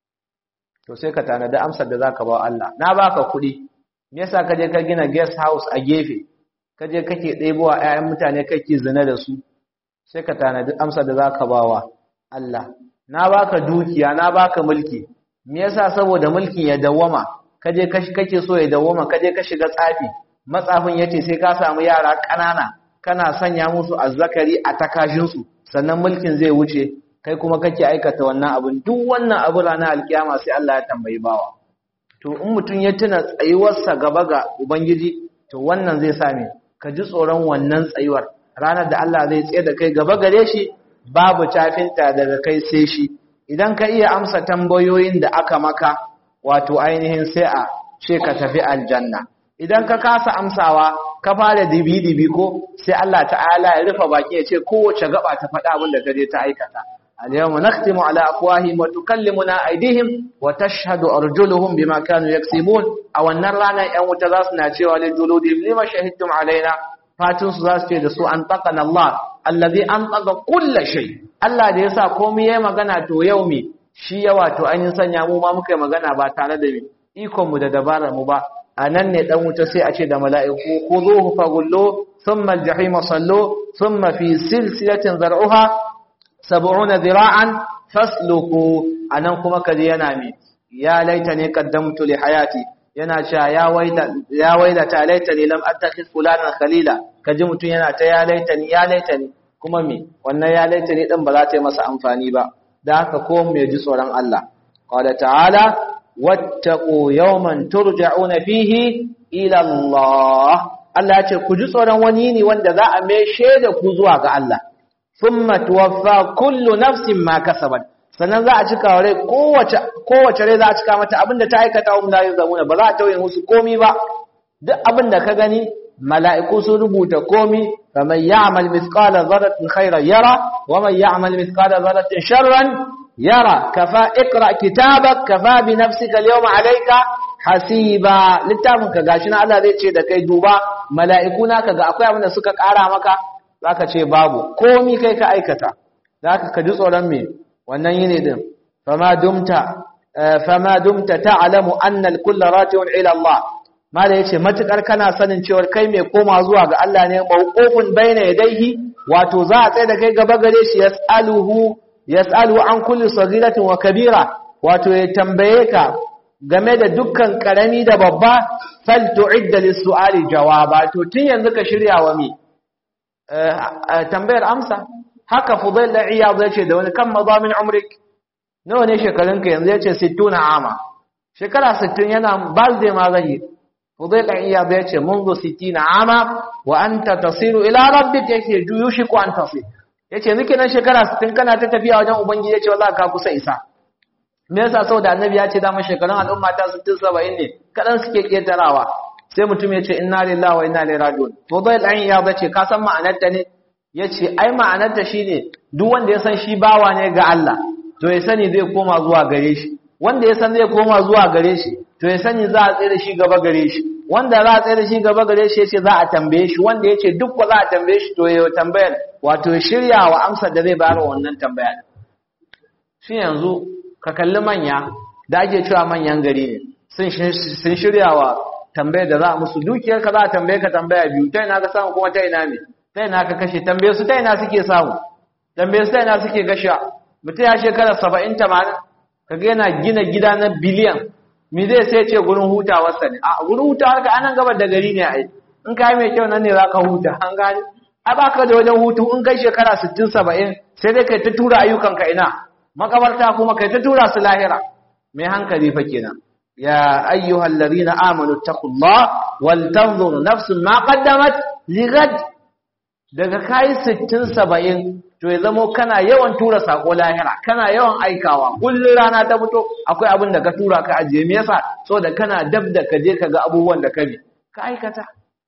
to sai ka tanadi amsar da za ka ba wa Allah na baka kuɗi me yasa ka je ka gina guest house a gefe ka je kake ɗebowa ƴaƴan mutane kake zina da su sai ka tanadi amsar da zaka bawa Allah na baka dukiya na baka mulki me yasa saboda mulkin ya dawwama ka je kake so ya dawwama ka je ka shiga tsafi matsafin yace sai ka samu yara ƙanana kana sanya musu azzakari a takashin su sannan mulkin zai wuce kai kuma kake aikata wannan abin duk wannan abu ranar alkiyama sai Allah ya tambayi bawa to in mutum ya tuna tsayuwarsa gaba ga Ubangiji to wannan zai same ka ji tsoron wannan tsayuwar ranar da Allah zai tsaye da kai gaba gare shi babu tafinta daga kai sai shi idan ka iya amsa tambayoyin da aka maka wato ainihin sai a ce ka tafi aljanna idan ka kasa amsawa ka fara dibi-dibi ko sai Allah ta'ala ya rufe baki ya ce kowace gaba ta faɗa abin da ka je ta aikata اليوم نختم على أفواههم وتكلمنا أيديهم وتشهد أرجلهم بما كانوا يكسبون أو أن رانا أن متذاسنا شوى لجلودهم لما شهدتم علينا فاتن سزاس تيدسوا أنطقنا الله الذي أنطق كل شيء الله دي يسا قومي يما غنا تو يومي shi yawa to an yi sanya mu ma muka yi magana ba tare da ikon mu da dabarar mu ba a nan ne dan wuta sai a ce da mala'iku khuduhu faghullu thumma al-jahima sallu thumma fi silsilatin zar'uha sab'una zira'an fasluku anan kuma kaje yana me ya laita ne qaddamtu li hayati yana cewa ya waida ya waida ta laita ne lam attakhid fulanan khalila kaje mutun yana ta ya laita ni ya laita ni kuma me wannan ya laita ne din ba za ta yi masa amfani ba da haka ko mu ji tsoron Allah qala ta'ala wattaqu yawman turja'una fihi ila Allah Allah ya ce ku ji tsoron wani ne wanda za a meshe da ku zuwa ga Allah thumma tuwaffa kullu nafsin ma kasabat sannan za a cika rai kowace kowace rai za a cika mata abinda ta aikata wa la yuzamuna ba za a tauye musu komi ba duk abinda ka gani mala'iku sun rubuta komi faman ya'mal mithqala dharratin khairan yara wa man ya'mal mithqala dharratin sharran yara kafa iqra kitabak kafa bi nafsika al-yawma alayka hasiba littafin ka gashi na Allah zai ce da kai duba mala'iku na kaga akwai abinda suka kara maka zaka ce babu komi kai ka aikata zaka ka ji tsoron me wannan yini din fama dumta fama dumta ta'lamu anna al-kull raji'un ila Allah mala yace matukar kana sanin cewa kai mai koma zuwa ga Allah ne mawqufun baina yadayhi wato za a tsaye da kai gaba gare shi yas'aluhu yas'alu an kulli saghiratin wa kabira wato ya tambaye ka game da dukkan karami da babba fal tu'idda lis-su'ali jawaba to tun yanzu ka shirya wa mi tambayar amsa haka fudail da iyad yace da wani kan madamin umrik nawa ne shekarunka yanzu yace 60 ama shekara 60 yana balde ma zai fudail da iyad yace منذ 60 ama wa anta tasiru ila rabbik yace yushiku an tasir yace nake nan shekara 60 kana ta tafiya wajen ubangiji yace wallahi ka kusa isa me yasa saboda annabi ya ce da mun shekarun al'umma ta 60 70 ne kadan suke ketarawa sai mutum ya ce inna lillahi wa inna ilaihi raji'un fudail an iyad yace ka san ma'anar ta ne ya ce ai ma'anarta shi ne duk wanda ya san shi bawa ne ga Allah to ya sani zai koma zuwa gare shi wanda ya san zai koma zuwa gare shi to ya sani za a tsaye da shi gaba gare shi wanda za a tsaye da shi gaba gare shi ya ce za a tambaye shi wanda ya ce duk ba za a tambaye shi to ya tambayar wato ya shirya wa amsar da zai bayar wa wannan tambaya shi yanzu ka kalli manya da ake cewa manyan gari ne sun shirya wa tambayar da za a musu dukiyar ka za a tambaye ka tambaya biyu ta ina ka samu kuma ta ina ne ta ina ka kashe tambaye su ta ina suke samu tambaye su ta ina suke gasha mutum ya shekara saba'in tamanin kaga yana gina gida na biliyan me zai sai ce gurin hutawarsa ne a gurin hutawar ka anan gabar da gari ne ai in ka yi mai kyau nan ne za ka huta an gane a baka da wajen hutu in kai shekara sittin saba'in sai dai kai ta tura ayyukanka ina makabarta kuma kai ta tura su lahira mai hankali fa kenan ya ayyuhal ladina amanu taqullah wal tanzur nafsun ma qaddamat ligad daga kai 60 70 to ya zamo kana yawan tura sako lahira kana yawan aikawa kullun rana ta fito akwai abin da ka tura ka ajiye me yasa so da kana dab da ka je ka ga abubuwan da ka bi ka aikata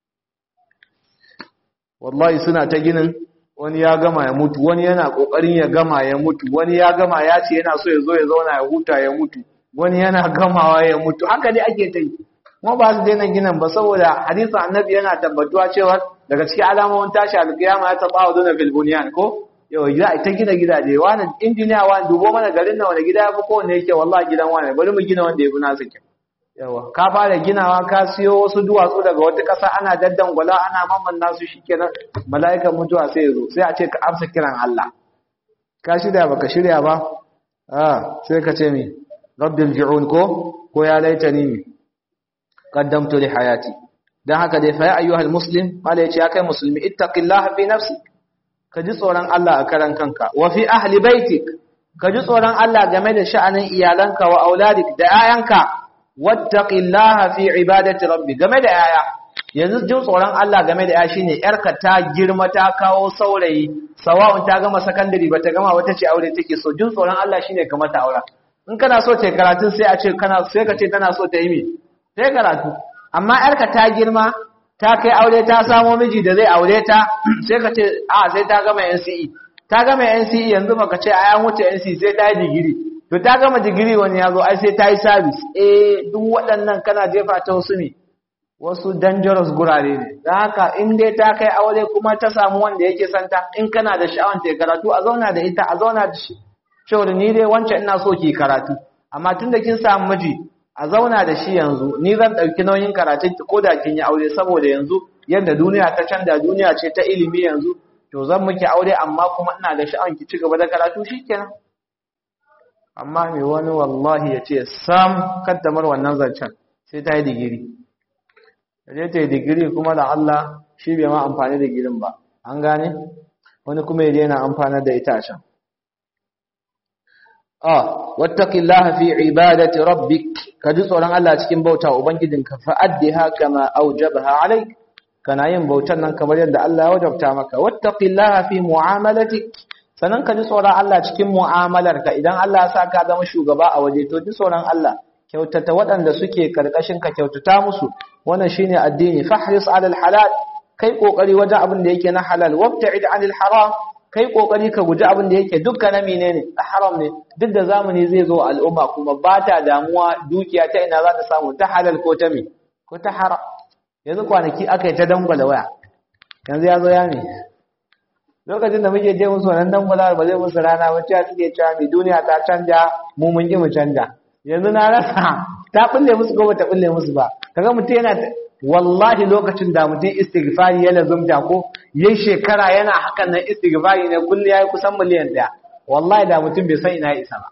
wallahi suna ta ginin wani ya gama ya mutu wani yana kokarin ya gama ya mutu wani ya gama ya ce yana so ya zo ya zauna ya huta ya mutu wani yana gamawa ya mutu haka dai ake ta yi kuma ba su daina ginin ba saboda hadisin annabi yana tabbatuwa cewa daga cikin alamomin tashi alkiyama ya taba waduna fil bunyan ko yau za a ta gina gidaje wani injiniya wani dubo mana garin na wani gida ya fi kowanne yake wallahi gidan wani bari mu gina wanda ya fi nasa kyau yawa ka fara ginawa ka siyo wasu duwatsu daga wata ƙasa ana daddangwala ana mamman nasu shikenan mala'ikan mutuwa sai ya zo sai a ce ka amsa kiran Allah ka shirya baka shirya ba ah sai ka ce mi rabbil ji'un ko ko ya laitani qaddamtu li hayati dan haka dai fa ya ayyuhal muslim mala yace ya kai musulmi ittaqillaha fi nafsi ka ji tsoron Allah a karan kanka wa fi ahli baitik ka ji tsoron Allah game da sha'anin iyalanka wa auladik da 'ya'yanka wattaqillaha fi ibadati rabbi game da yaya yanzu jin tsoron Allah game da yaya shine yarka ta girma ta kawo saurayi sawa'un ta gama secondary bata gama wata ce aure take so jin tsoron Allah shine kamar ta aura in kana so ta karatu sai a ce kana sai ka ce tana so ta yi me sai karatu amma yarka ta girma ta kai aure ta samo miji da zai aure ta sai ka ce a sai ta gama NCE ta gama NCE yanzu baka ce a ya wuce NCE sai ta yi digiri to ta gama digiri wani ya zo ai sai ta yi sabis eh duk waɗannan kana jefa ta wasu ne wasu dangerous gurare ne don haka in dai ta kai aure kuma ta samu wanda yake santa in kana da sha'awar ta karatu a zauna da ita a zauna da shi cewa ni dai wancan ina so ki karatu amma tun da kin samu miji a zauna da shi yanzu ni zan ɗauki nauyin karatun ki ko da kin yi aure saboda yanzu yadda duniya ta canza duniya ce ta ilimi yanzu to zan miki aure amma kuma ina da sha'awar ki ci gaba da karatu shikenan amma mai wani wallahi ya ce sam kaddamar wannan zancen sai ta yi digiri je ta yi digiri kuma da Allah shi bai ma amfani da girin ba an gane wani kuma ya daina amfanar da ita can ah wattaqillaha fi ibadati rabbik ka ji tsoron Allah cikin bauta ubangijinka fa addiha kama awjabaha alayk kana yin bautan nan kamar yadda Allah ya wajabta maka wattaqillaha fi mu'amalatik sannan ka ji tsoron Allah cikin mu'amalarka idan Allah ya sa ka zama shugaba a waje to ji tsoron Allah kyautata waɗanda suke karkashin ka kyautata musu wannan shine addini fahris alal halal kai kokari wajen abin da yake na halal wabta'id anil haram kai kokari ka guji abin da yake dukkan na menene haram ne duk da zamani zai zo al'umma kuma ba ta damuwa dukiya ta ina za ta samu ta halal ko ta me ko ta haram yanzu kwanaki aka yi ta dangwala waya yanzu ya zo ya ne lokacin da muke je musu wannan dangwala ba zai musu rana ba cewa suke cewa mai duniya ta canja mu mun ki mu canja yanzu na rasa ta bulle musu ko ba ta bulle musu ba kaga mutum yana wallahi lokacin da mutum istighfari ya lazumta ko yayi shekara yana hakan nan istighfari ne kullu yayi kusan miliyan daya wallahi da mutum bai san ina ya isa ba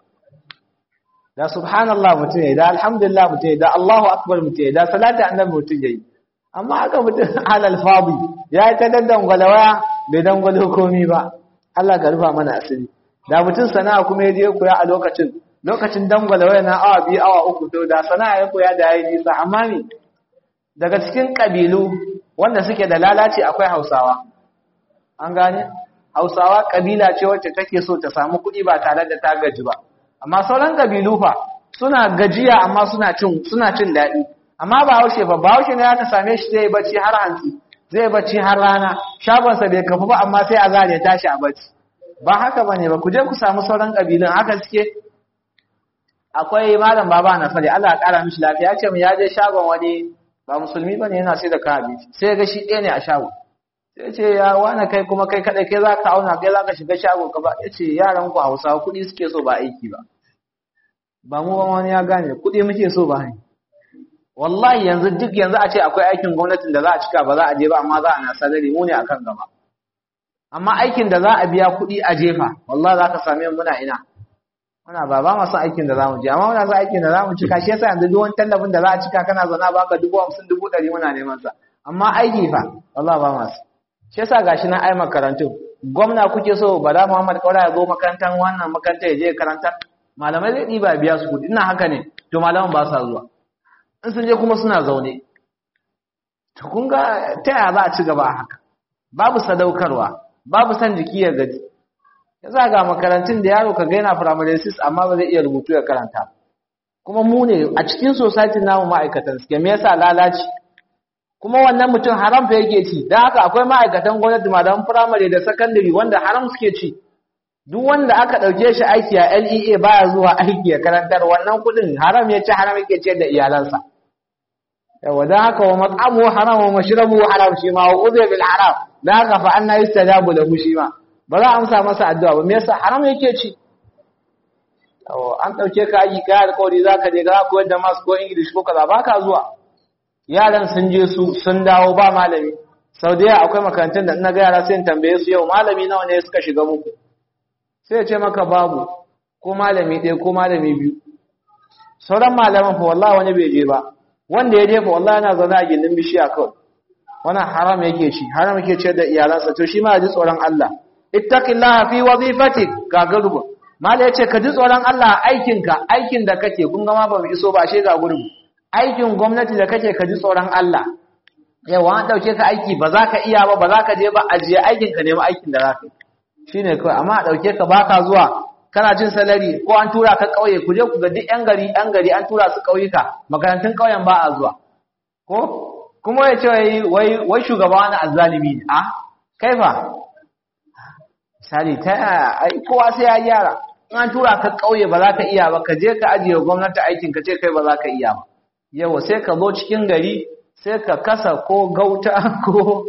da subhanallah mutum yayi da alhamdulillah mutum yayi da Allahu akbar mutum yayi da salatu annabi mutum yayi amma haka mutum halal fadi ya ta daddan gwalawaya bai dangwalo komi ba Allah ka rufa mana asiri da mutum sana'a kuma ya je koya a lokacin lokacin dangwala waya na awa biyu awa uku to da sana'a ya koya da yayi nisa amma ne daga cikin kabilu wanda suke da lalaci akwai Hausawa an gane Hausawa kabila ce wacce take so ta samu kuɗi ba tare da ta gaji ba amma sauran kabilu fa suna gajiya amma suna cin suna cin daɗi amma ba haushe ba ba haushe ne aka same shi zai bacci har hantsi zai bacci har rana shagonsa bai kafu ba amma sai a zare tashi a bacci ba haka bane ba ku je ku samu sauran kabilun haka suke akwai malam baba na fare Allah ya kara mishi lafiya ya ce mu ya je shagon wani ba musulmi bane yana sai da kayan abinci sai ga shi ɗaya ne a shagon sai ce ya wani kai kuma kai kadai kai zaka auna kai zaka shiga shagon ka ba yace yaran ku Hausawa kuɗi suke so ba aiki ba ba mu ba wani ya gane kuɗi muke so ba ne wallahi yanzu duk yanzu a ce akwai aikin gwamnatin da za a cika ba za a je ba amma za a na salari mu ne akan gaba amma aikin da za a biya kuɗi a jefa wallahi za ka same muna ina muna ba ba masu aikin da za mu je amma muna son aikin da za mu cika shi yasa yanzu duk wani tallafin da za a cika kana zauna baka dubu hamsin dubu ɗari muna neman sa amma aiki fa wallahi ba masu shi yasa gashi na ai makarantu gwamna kuke so bala muhammad kaura ya zo makarantar wannan makarantar ya je karanta malamai zai ɗiba biya su kuɗi ina haka ne to malaman ba sa zuwa in sun je kuma suna zaune to kun ga ta yaya za a ci gaba haka babu sadaukarwa babu san jiki ya gaji ya za ga makarantun da yaro ka gaina primary six amma ba zai iya rubutu ya karanta kuma mu ne a cikin society namu ma'aikatan suke me yasa lalaci kuma wannan mutum haram fa yake ci dan haka akwai ma'aikatan gwamnati malaman primary da secondary wanda haram suke ci duk wanda aka dauke shi aiki a LEA baya zuwa aiki ya karantar wannan kudin haram ya ci haram yake ce da iyalansa yawa dan haka wa mat'amu haram wa mashrabu haram shi ma wa udhi bil haram dan haka fa anna yustajabu lahu shi ma ba za a amsa masa addu'a ba me yasa haram yake ci an ɗauke ka aiki kai alƙawari za ka je ga koyar da masu ko English ko kaza ba ka zuwa yaran sun je su sun dawo ba malami sau da yawa akwai makarantun da ina ga yara sai in tambaye su yau malami nawa ne suka shiga muku sai ya ce maka babu ko malami ɗaya ko malami biyu sauran malaman fa wallahi wani bai je ba wanda ya je fa wallahi yana zaune a gindin bishiya kawai wannan haram yake ci haram yake ce da iyalansa to shi ma ji tsoron Allah ittaqillaha fi wazifatik ga gurbu mala yace ka ji tsoron Allah aikinka aikin da kake kun ga ma ba mu iso ba she ga gurbu aikin gwamnati da kake ka ji tsoron Allah yawa an dauke ka aiki ba za ka iya ba ba za ka je ba ajiye aikin ka nemi aikin da za ka shine kawai amma a dauke ka baka zuwa kana jin salari ko an tura ka kauye ku je ku ga duk yan gari yan gari an tura su kauyuka makarantun kauyen ba a zuwa ko kuma ya ce wai wai shugaba wani azzalimi ne a kaifa misali ta yaya ai kowa sai ya gyara in an tura ka kauye ba za ka iya ba ka je ka ajiye gwamnati aikin ka ce kai ba za ka iya ba yawa sai ka zo cikin gari sai ka kasa ko gauta ko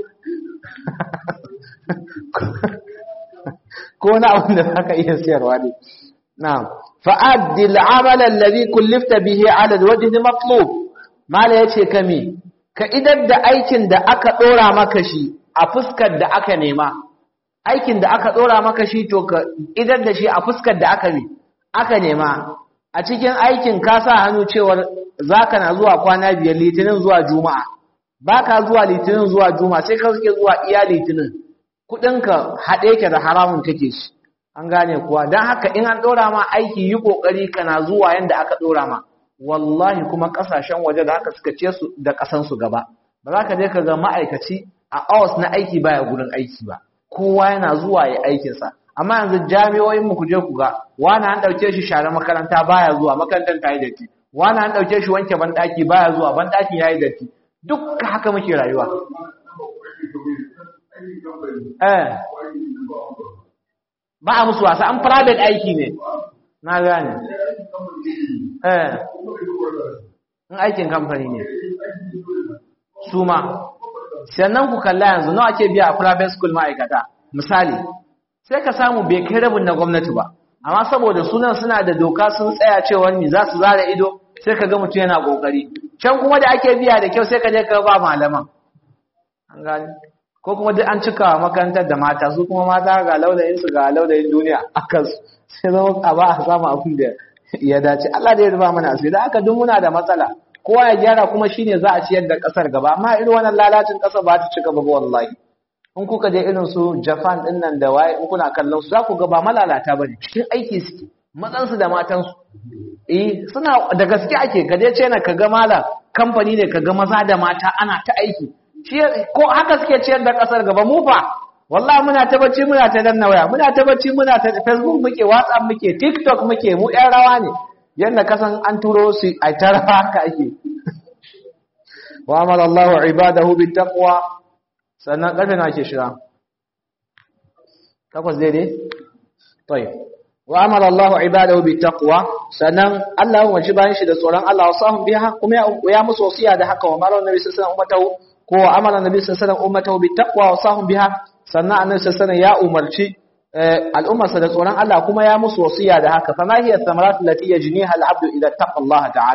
ko na abin da za ka iya siyarwa ne na'am fa'addi al'amal alladhi kullifta bihi 'ala al-wajh matlub mala yace kame ka idar da aikin da aka dora maka shi a fuskar da aka nema aikin da aka dora maka shi to ka idar da shi a fuskar da aka aka nema a cikin aikin ka sa hannu cewar zaka na zuwa kwana biyar litinin zuwa juma'a baka zuwa litinin zuwa juma'a sai ka suke zuwa iya litinin kudinka haɗe yake da haramun kake shi an gane kuwa don haka in an ɗora ma aiki yi ƙoƙari kana zuwa yadda aka ɗora ma wallahi kuma ƙasashen waje da haka suka ce su da ƙasansu gaba ba za ka je ka ga ma'aikaci a awas na aiki baya gurin aiki ba kowa yana zuwa ya aikinsa amma yanzu jami'o'in mu ku je ku ga wani an ɗauke shi share makaranta baya zuwa makarantar ta yi datti wani an ɗauke shi wanke banɗaki baya zuwa banɗakin ya yi datti duk haka muke rayuwa eh ba a musu wasa an private aiki ne na gane eh in aikin kamfani ne su ma sannan ku kalla yanzu nawa ake biya a private school ma'aikata misali sai ka samu bai kai rabin na gwamnati ba amma saboda sunan suna da doka sun tsaya cewa ni za su zara ido sai ka ga mutum yana kokari can kuma da ake biya da kyau sai ka je ka ba malaman an gane ko kuma duk an cika makarantar da mata su kuma mata ga launayin su ga launayin duniya akan su sai zama a ba a samu abin da ya dace Allah da ya ruba mana asiri da aka duk muna da matsala kowa ya gyara kuma shine za a ciyar da kasar gaba amma irin wannan lalacin kasar ba ta cika ba wallahi in kuka je irin su Japan din nan da waye in kuna kallon su za ku ga ba malalata bane cikin aiki suke matsan su da matan su eh suna da gaske ake ka je China ka ga malam kamfani ne ka ga maza da mata ana ta aiki ko haka suke ciyar da kasar gaba mu fa wallahi muna ta bacci muna ta danna waya muna ta bacci muna ta Facebook muke WhatsApp muke TikTok muke mu ɗan rawa ne yanda kasan an turo su a ta rawa haka ake wa amara Allah ibadahu bit taqwa sannan karfe na ke shira takwas daidai tayyib wa amara Allah ibadahu bit taqwa sannan Allah ya wanci bayan shi da tsoron Allah wasahum biha kuma ya musu wasiya da haka wa mara nabi sallallahu alaihi wasallam ko amara nabi sallallahu alaihi wasallam ummatahu bittaqwa wa sahum biha sannan annabi sallallahu alaihi ya umarci al'ummarsa da tsoron Allah kuma ya musu wasiya da haka fama hiya thamarat allati yajniha al-abdu idza taqa Allah ta'ala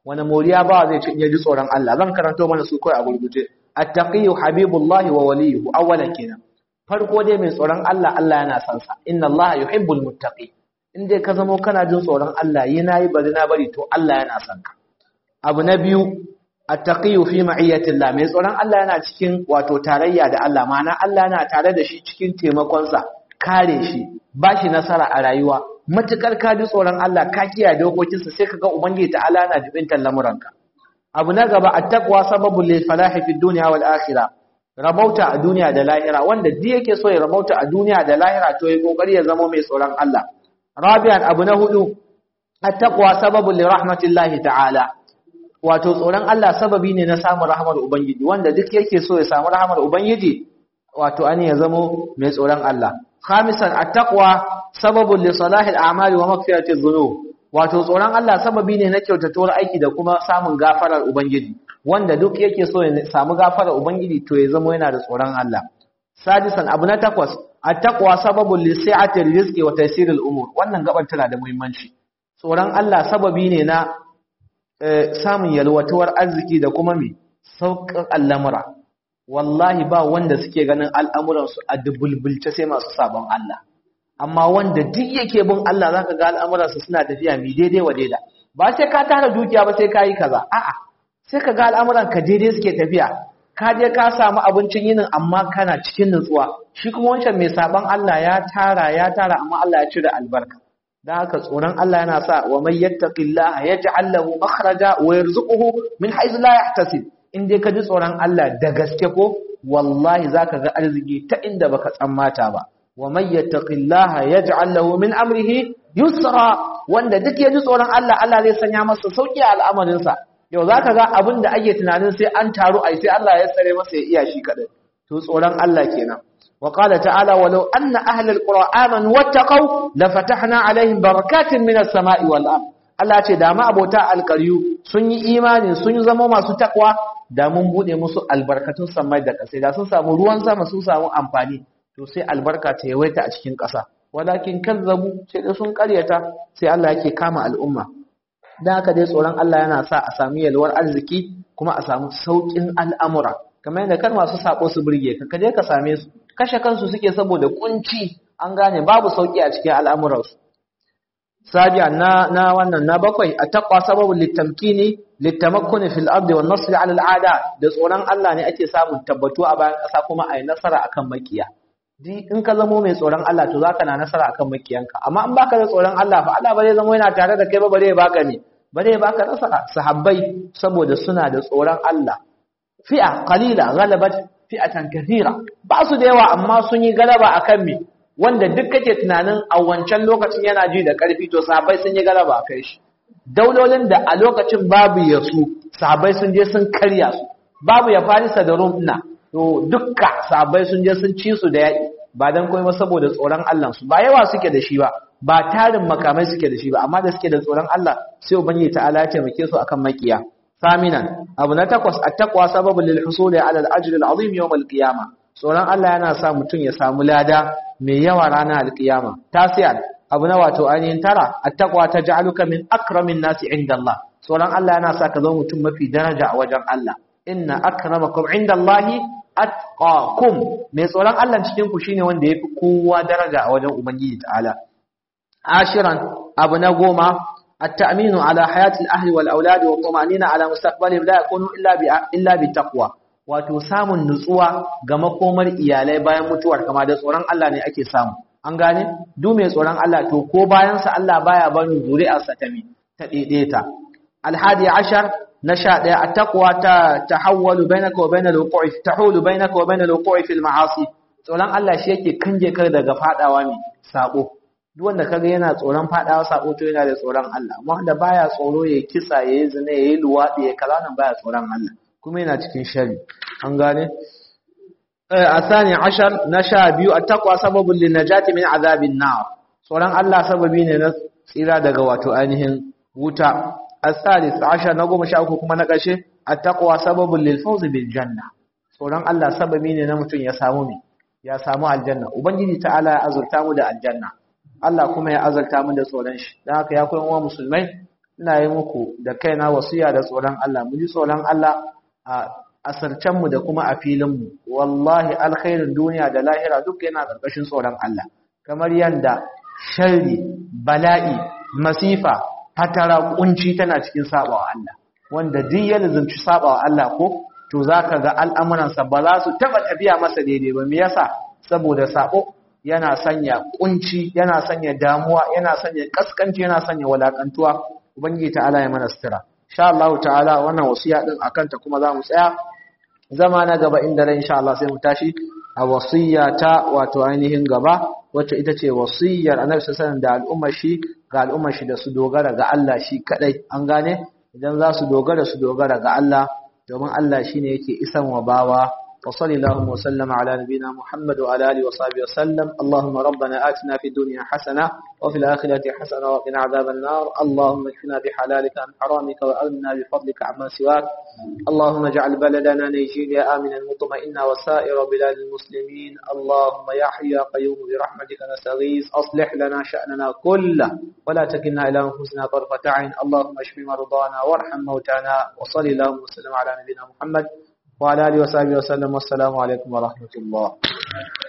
wani moriya ba zai ci in ya ji tsoron Allah zan karanto mana su kai a gurguje attaqiyyu habibullahi wa waliyuhu awwalan kenan farko dai mai tsoron Allah Allah yana son sa inna Allah yuhibbul muttaqi in dai ka zamo kana jin tsoron Allah yi nayi bari na bari to Allah yana son ka abu na biyu attaqiyyu fi ma'iyatillah mai tsoron Allah yana cikin wato tarayya da Allah ma'ana Allah yana tare da shi cikin taimakon sa kare shi ba shi nasara a rayuwa matukar ka ji tsoron Allah ka kiyaye dokokinsa sai kaga ubangiji ta'ala yana jibintar lamuranka abu na gaba attaqwa sababul lil falahi fid dunya wal akhirah rabauta a duniya da lahira wanda duk yake so ya rabauta a duniya da lahira to ya kokari ya zama mai tsoron Allah rabi'an abu na hudu attaqwa sababul li rahmatillahi ta'ala wato tsoron Allah sababi ne na samun rahmar ubangiji wanda duk yake so ya samu rahmar ubangiji wato an ya zama mai tsoron Allah khamisan attaqwa sababul li salahil a'mali wa maghfiratiz dhunub wato tsoron Allah sababi ne na kyautatuwar aiki da kuma samun gafarar ubangiji wanda duk yake so ya samu gafarar ubangiji to ya zama yana da tsoron Allah sadisan abu na takwas attaqwa sababul li si'atir rizqi wa taysiril umur wannan gaban tana da muhimmanci tsoron Allah sababi ne na samun yalwatuwar arziki da kuma me sauƙin al'amura wallahi ba wanda suke ganin al'amuransu a dubulbulce sai masu sabon Allah amma wanda duk yake bin Allah zaka ga al'amuransa suna tafiya mi daidai wa daida ba sai ka tara dukiya ba sai ka yi kaza a'a sai ka ga al'amuran ka daidai suke tafiya ka je ka samu abincin yinin amma kana cikin nutsuwa shi kuma wancan mai saban Allah ya tara ya tara amma Allah ya cire albarka dan haka tsoron Allah yana sa wa may yattaqillaha yaj'al lahu makhraja wa yarzuquhu min haythu la yahtasib in dai ka ji tsoron Allah da gaske ko wallahi zaka ga arziki ta inda baka tsammata ba wa may yattaqillaha yaj'al lahu min amrihi yusra wanda duk ya ji tsoron Allah Allah zai sanya masa sauki a al'amarinsa yau za ka ga abin da ake tunanin sai an taru ai sai Allah ya tsare masa ya iya shi kaɗai to tsoron Allah kenan wa qala ta'ala walau anna ahlal qura amanu wattaqau la fatahna alaihim barakatin minas sama'i wal ard Allah ce da ma abota alƙaryu sun yi imani sun zama masu takwa da mun bude musu albarkatun samai da ƙasa da sun samu ruwan sama sun samu amfani to sai albarka ta yawaita a cikin ƙasa walakin kazzabu sai da sun ƙaryata sai Allah yake kama al'umma dan haka dai tsoron Allah yana sa a sami yalwar arziki kuma a samu saukin al'amura kamar yadda kan masu sako su burge ka kaje ka same su kashe kansu suke saboda kunci an gane babu sauki a cikin al'amuransu sabiya na na wannan na bakwai a taqwa sababul litamkini litamakkuni fil ardi wan nasr ala al'ada da tsoron Allah ne ake samun tabbatu a bayan kasa kuma ai nasara akan makiya di in ka zamo mai tsoron Allah to zaka na nasara akan makiyanka amma in baka da tsoron Allah fa Allah ba zai zama yana tare da kai ba bare ya baka ne bare ya baka nasara sahabbai saboda suna da tsoron Allah fi'a qalila ghalabat fi'atan kathira ba su da yawa amma sun yi galaba akan me wanda duk kake tunanin a wancan lokacin yana ji da karfi to sahabbai sun yi galaba akai shi daulolin da a lokacin babu yasu sahabbai sun je sun karya su babu ya farisa da rum ina to dukka sahabbai sun je sun ci su da yaƙi ba dan komai ba saboda tsoron Allah su ba yawa suke da shi ba ba tarin makamai suke da shi ba amma da suke da tsoron Allah sai ubangiji ta'ala ya taimake su akan makiya saminan abu na takwas at-taqwa sababul lil husuli ala al-ajr al-azim yawm al-qiyamah tsoron Allah yana sa mutum ya samu lada mai yawa ranar al-qiyama tasiyan abu na wato ainihin tara at-taqwa taj'aluka min akramin nasi inda Allah tsoron Allah yana sa ka zama mutum mafi daraja a wajen Allah inna akramakum inda Allahi atqakum mai tsoron Allah cikin ku shine wanda yafi kowa daraja a wajen ubangiji ta'ala ashiran abu na goma التأمين على حياة الأهل والأولاد والطمأنينة على مستقبلهم لا يكون إلا إلا بالتقوى wato samun nutsuwa ga makomar iyalai bayan mutuwar kama da tsoron Allah ne ake samu an gane duk mai tsoron Allah to ko bayan sa Allah baya bani zuri'arsa ta mi ta daidaita alhadi ashar na sha ɗaya attaqwa ta tahawwalu bainaka wa bainal wuqu'i tahulu bainaka wa bainal wuqu'i fil ma'asi tsoron Allah shi yake kanje kar daga fadawa mi sabo duk wanda kaga yana tsoron fadawa sabo to yana da tsoron Allah amma wanda baya tsoro ya kisa yayi zina yayi luwadi ya kaza nan baya tsoron Allah kuma yana cikin shari an gane asani ashar na sha biyu attaqwa sababun linajati min azabin nar tsoron Allah sababi ne na tsira daga wato ainihin wuta asalis ashar na goma sha uku kuma na ƙarshe attaqwa sababun lil fawz bil janna tsoron Allah sababi ne na mutum ya samu me ya samu aljanna ubangiji ta'ala ya azurta mu da aljanna Allah kuma ya azurta mu da tsoron shi dan haka ya koyan wa musulmai ina yi muku da kaina wasiya da tsoron Allah mu ji tsoron Allah a asarcen mu da kuma a filin mu wallahi alkhairin duniya da lahira duk yana karkashin tsoron Allah kamar yanda sharri bala'i masifa fatara kunci tana cikin sabawa Allah wanda duk ya lazumci sabawa Allah ko to zaka ga al'amuransa ba za su taba tafiya masa daidai ba me yasa saboda sabo yana sanya kunci yana sanya damuwa yana sanya kaskanci yana sanya walakantuwa ubangiji ta'ala ya mana sutura insha Allah ta'ala wannan wasiya din akan ta kuma zamu tsaya zama na gaba inda ran insha Allah sai mu tashi a wasiya ta wato ainihin gaba wacce ita ce wasiyar annabi sallallahu da al'ummar shi ga al'ummar shi da su dogara ga Allah shi kadai an gane idan za su dogara su dogara ga Allah domin Allah shine yake isan wa bawa وصلى اللهم وسلم على نبينا محمد وعلى اله وصحبه وسلم اللهم ربنا آتنا في الدنيا حسنة وفي الآخرة حسنة وقنا عذاب النار اللهم اكفنا بحلالك عن حرامك وأغننا بفضلك عما سواك اللهم اجعل بلدنا نيجيريا آمنا مطمئنا وسائر بلاد المسلمين اللهم يا حي يا قيوم برحمتك نستغيث أصلح لنا شأننا كله ولا تكلنا إلى أنفسنا طرفة عين اللهم اشف مرضانا وارحم موتانا وصلى اللهم وسلم على نبينا محمد وعلى آله وصحبه وسلم والسلام عليكم ورحمة الله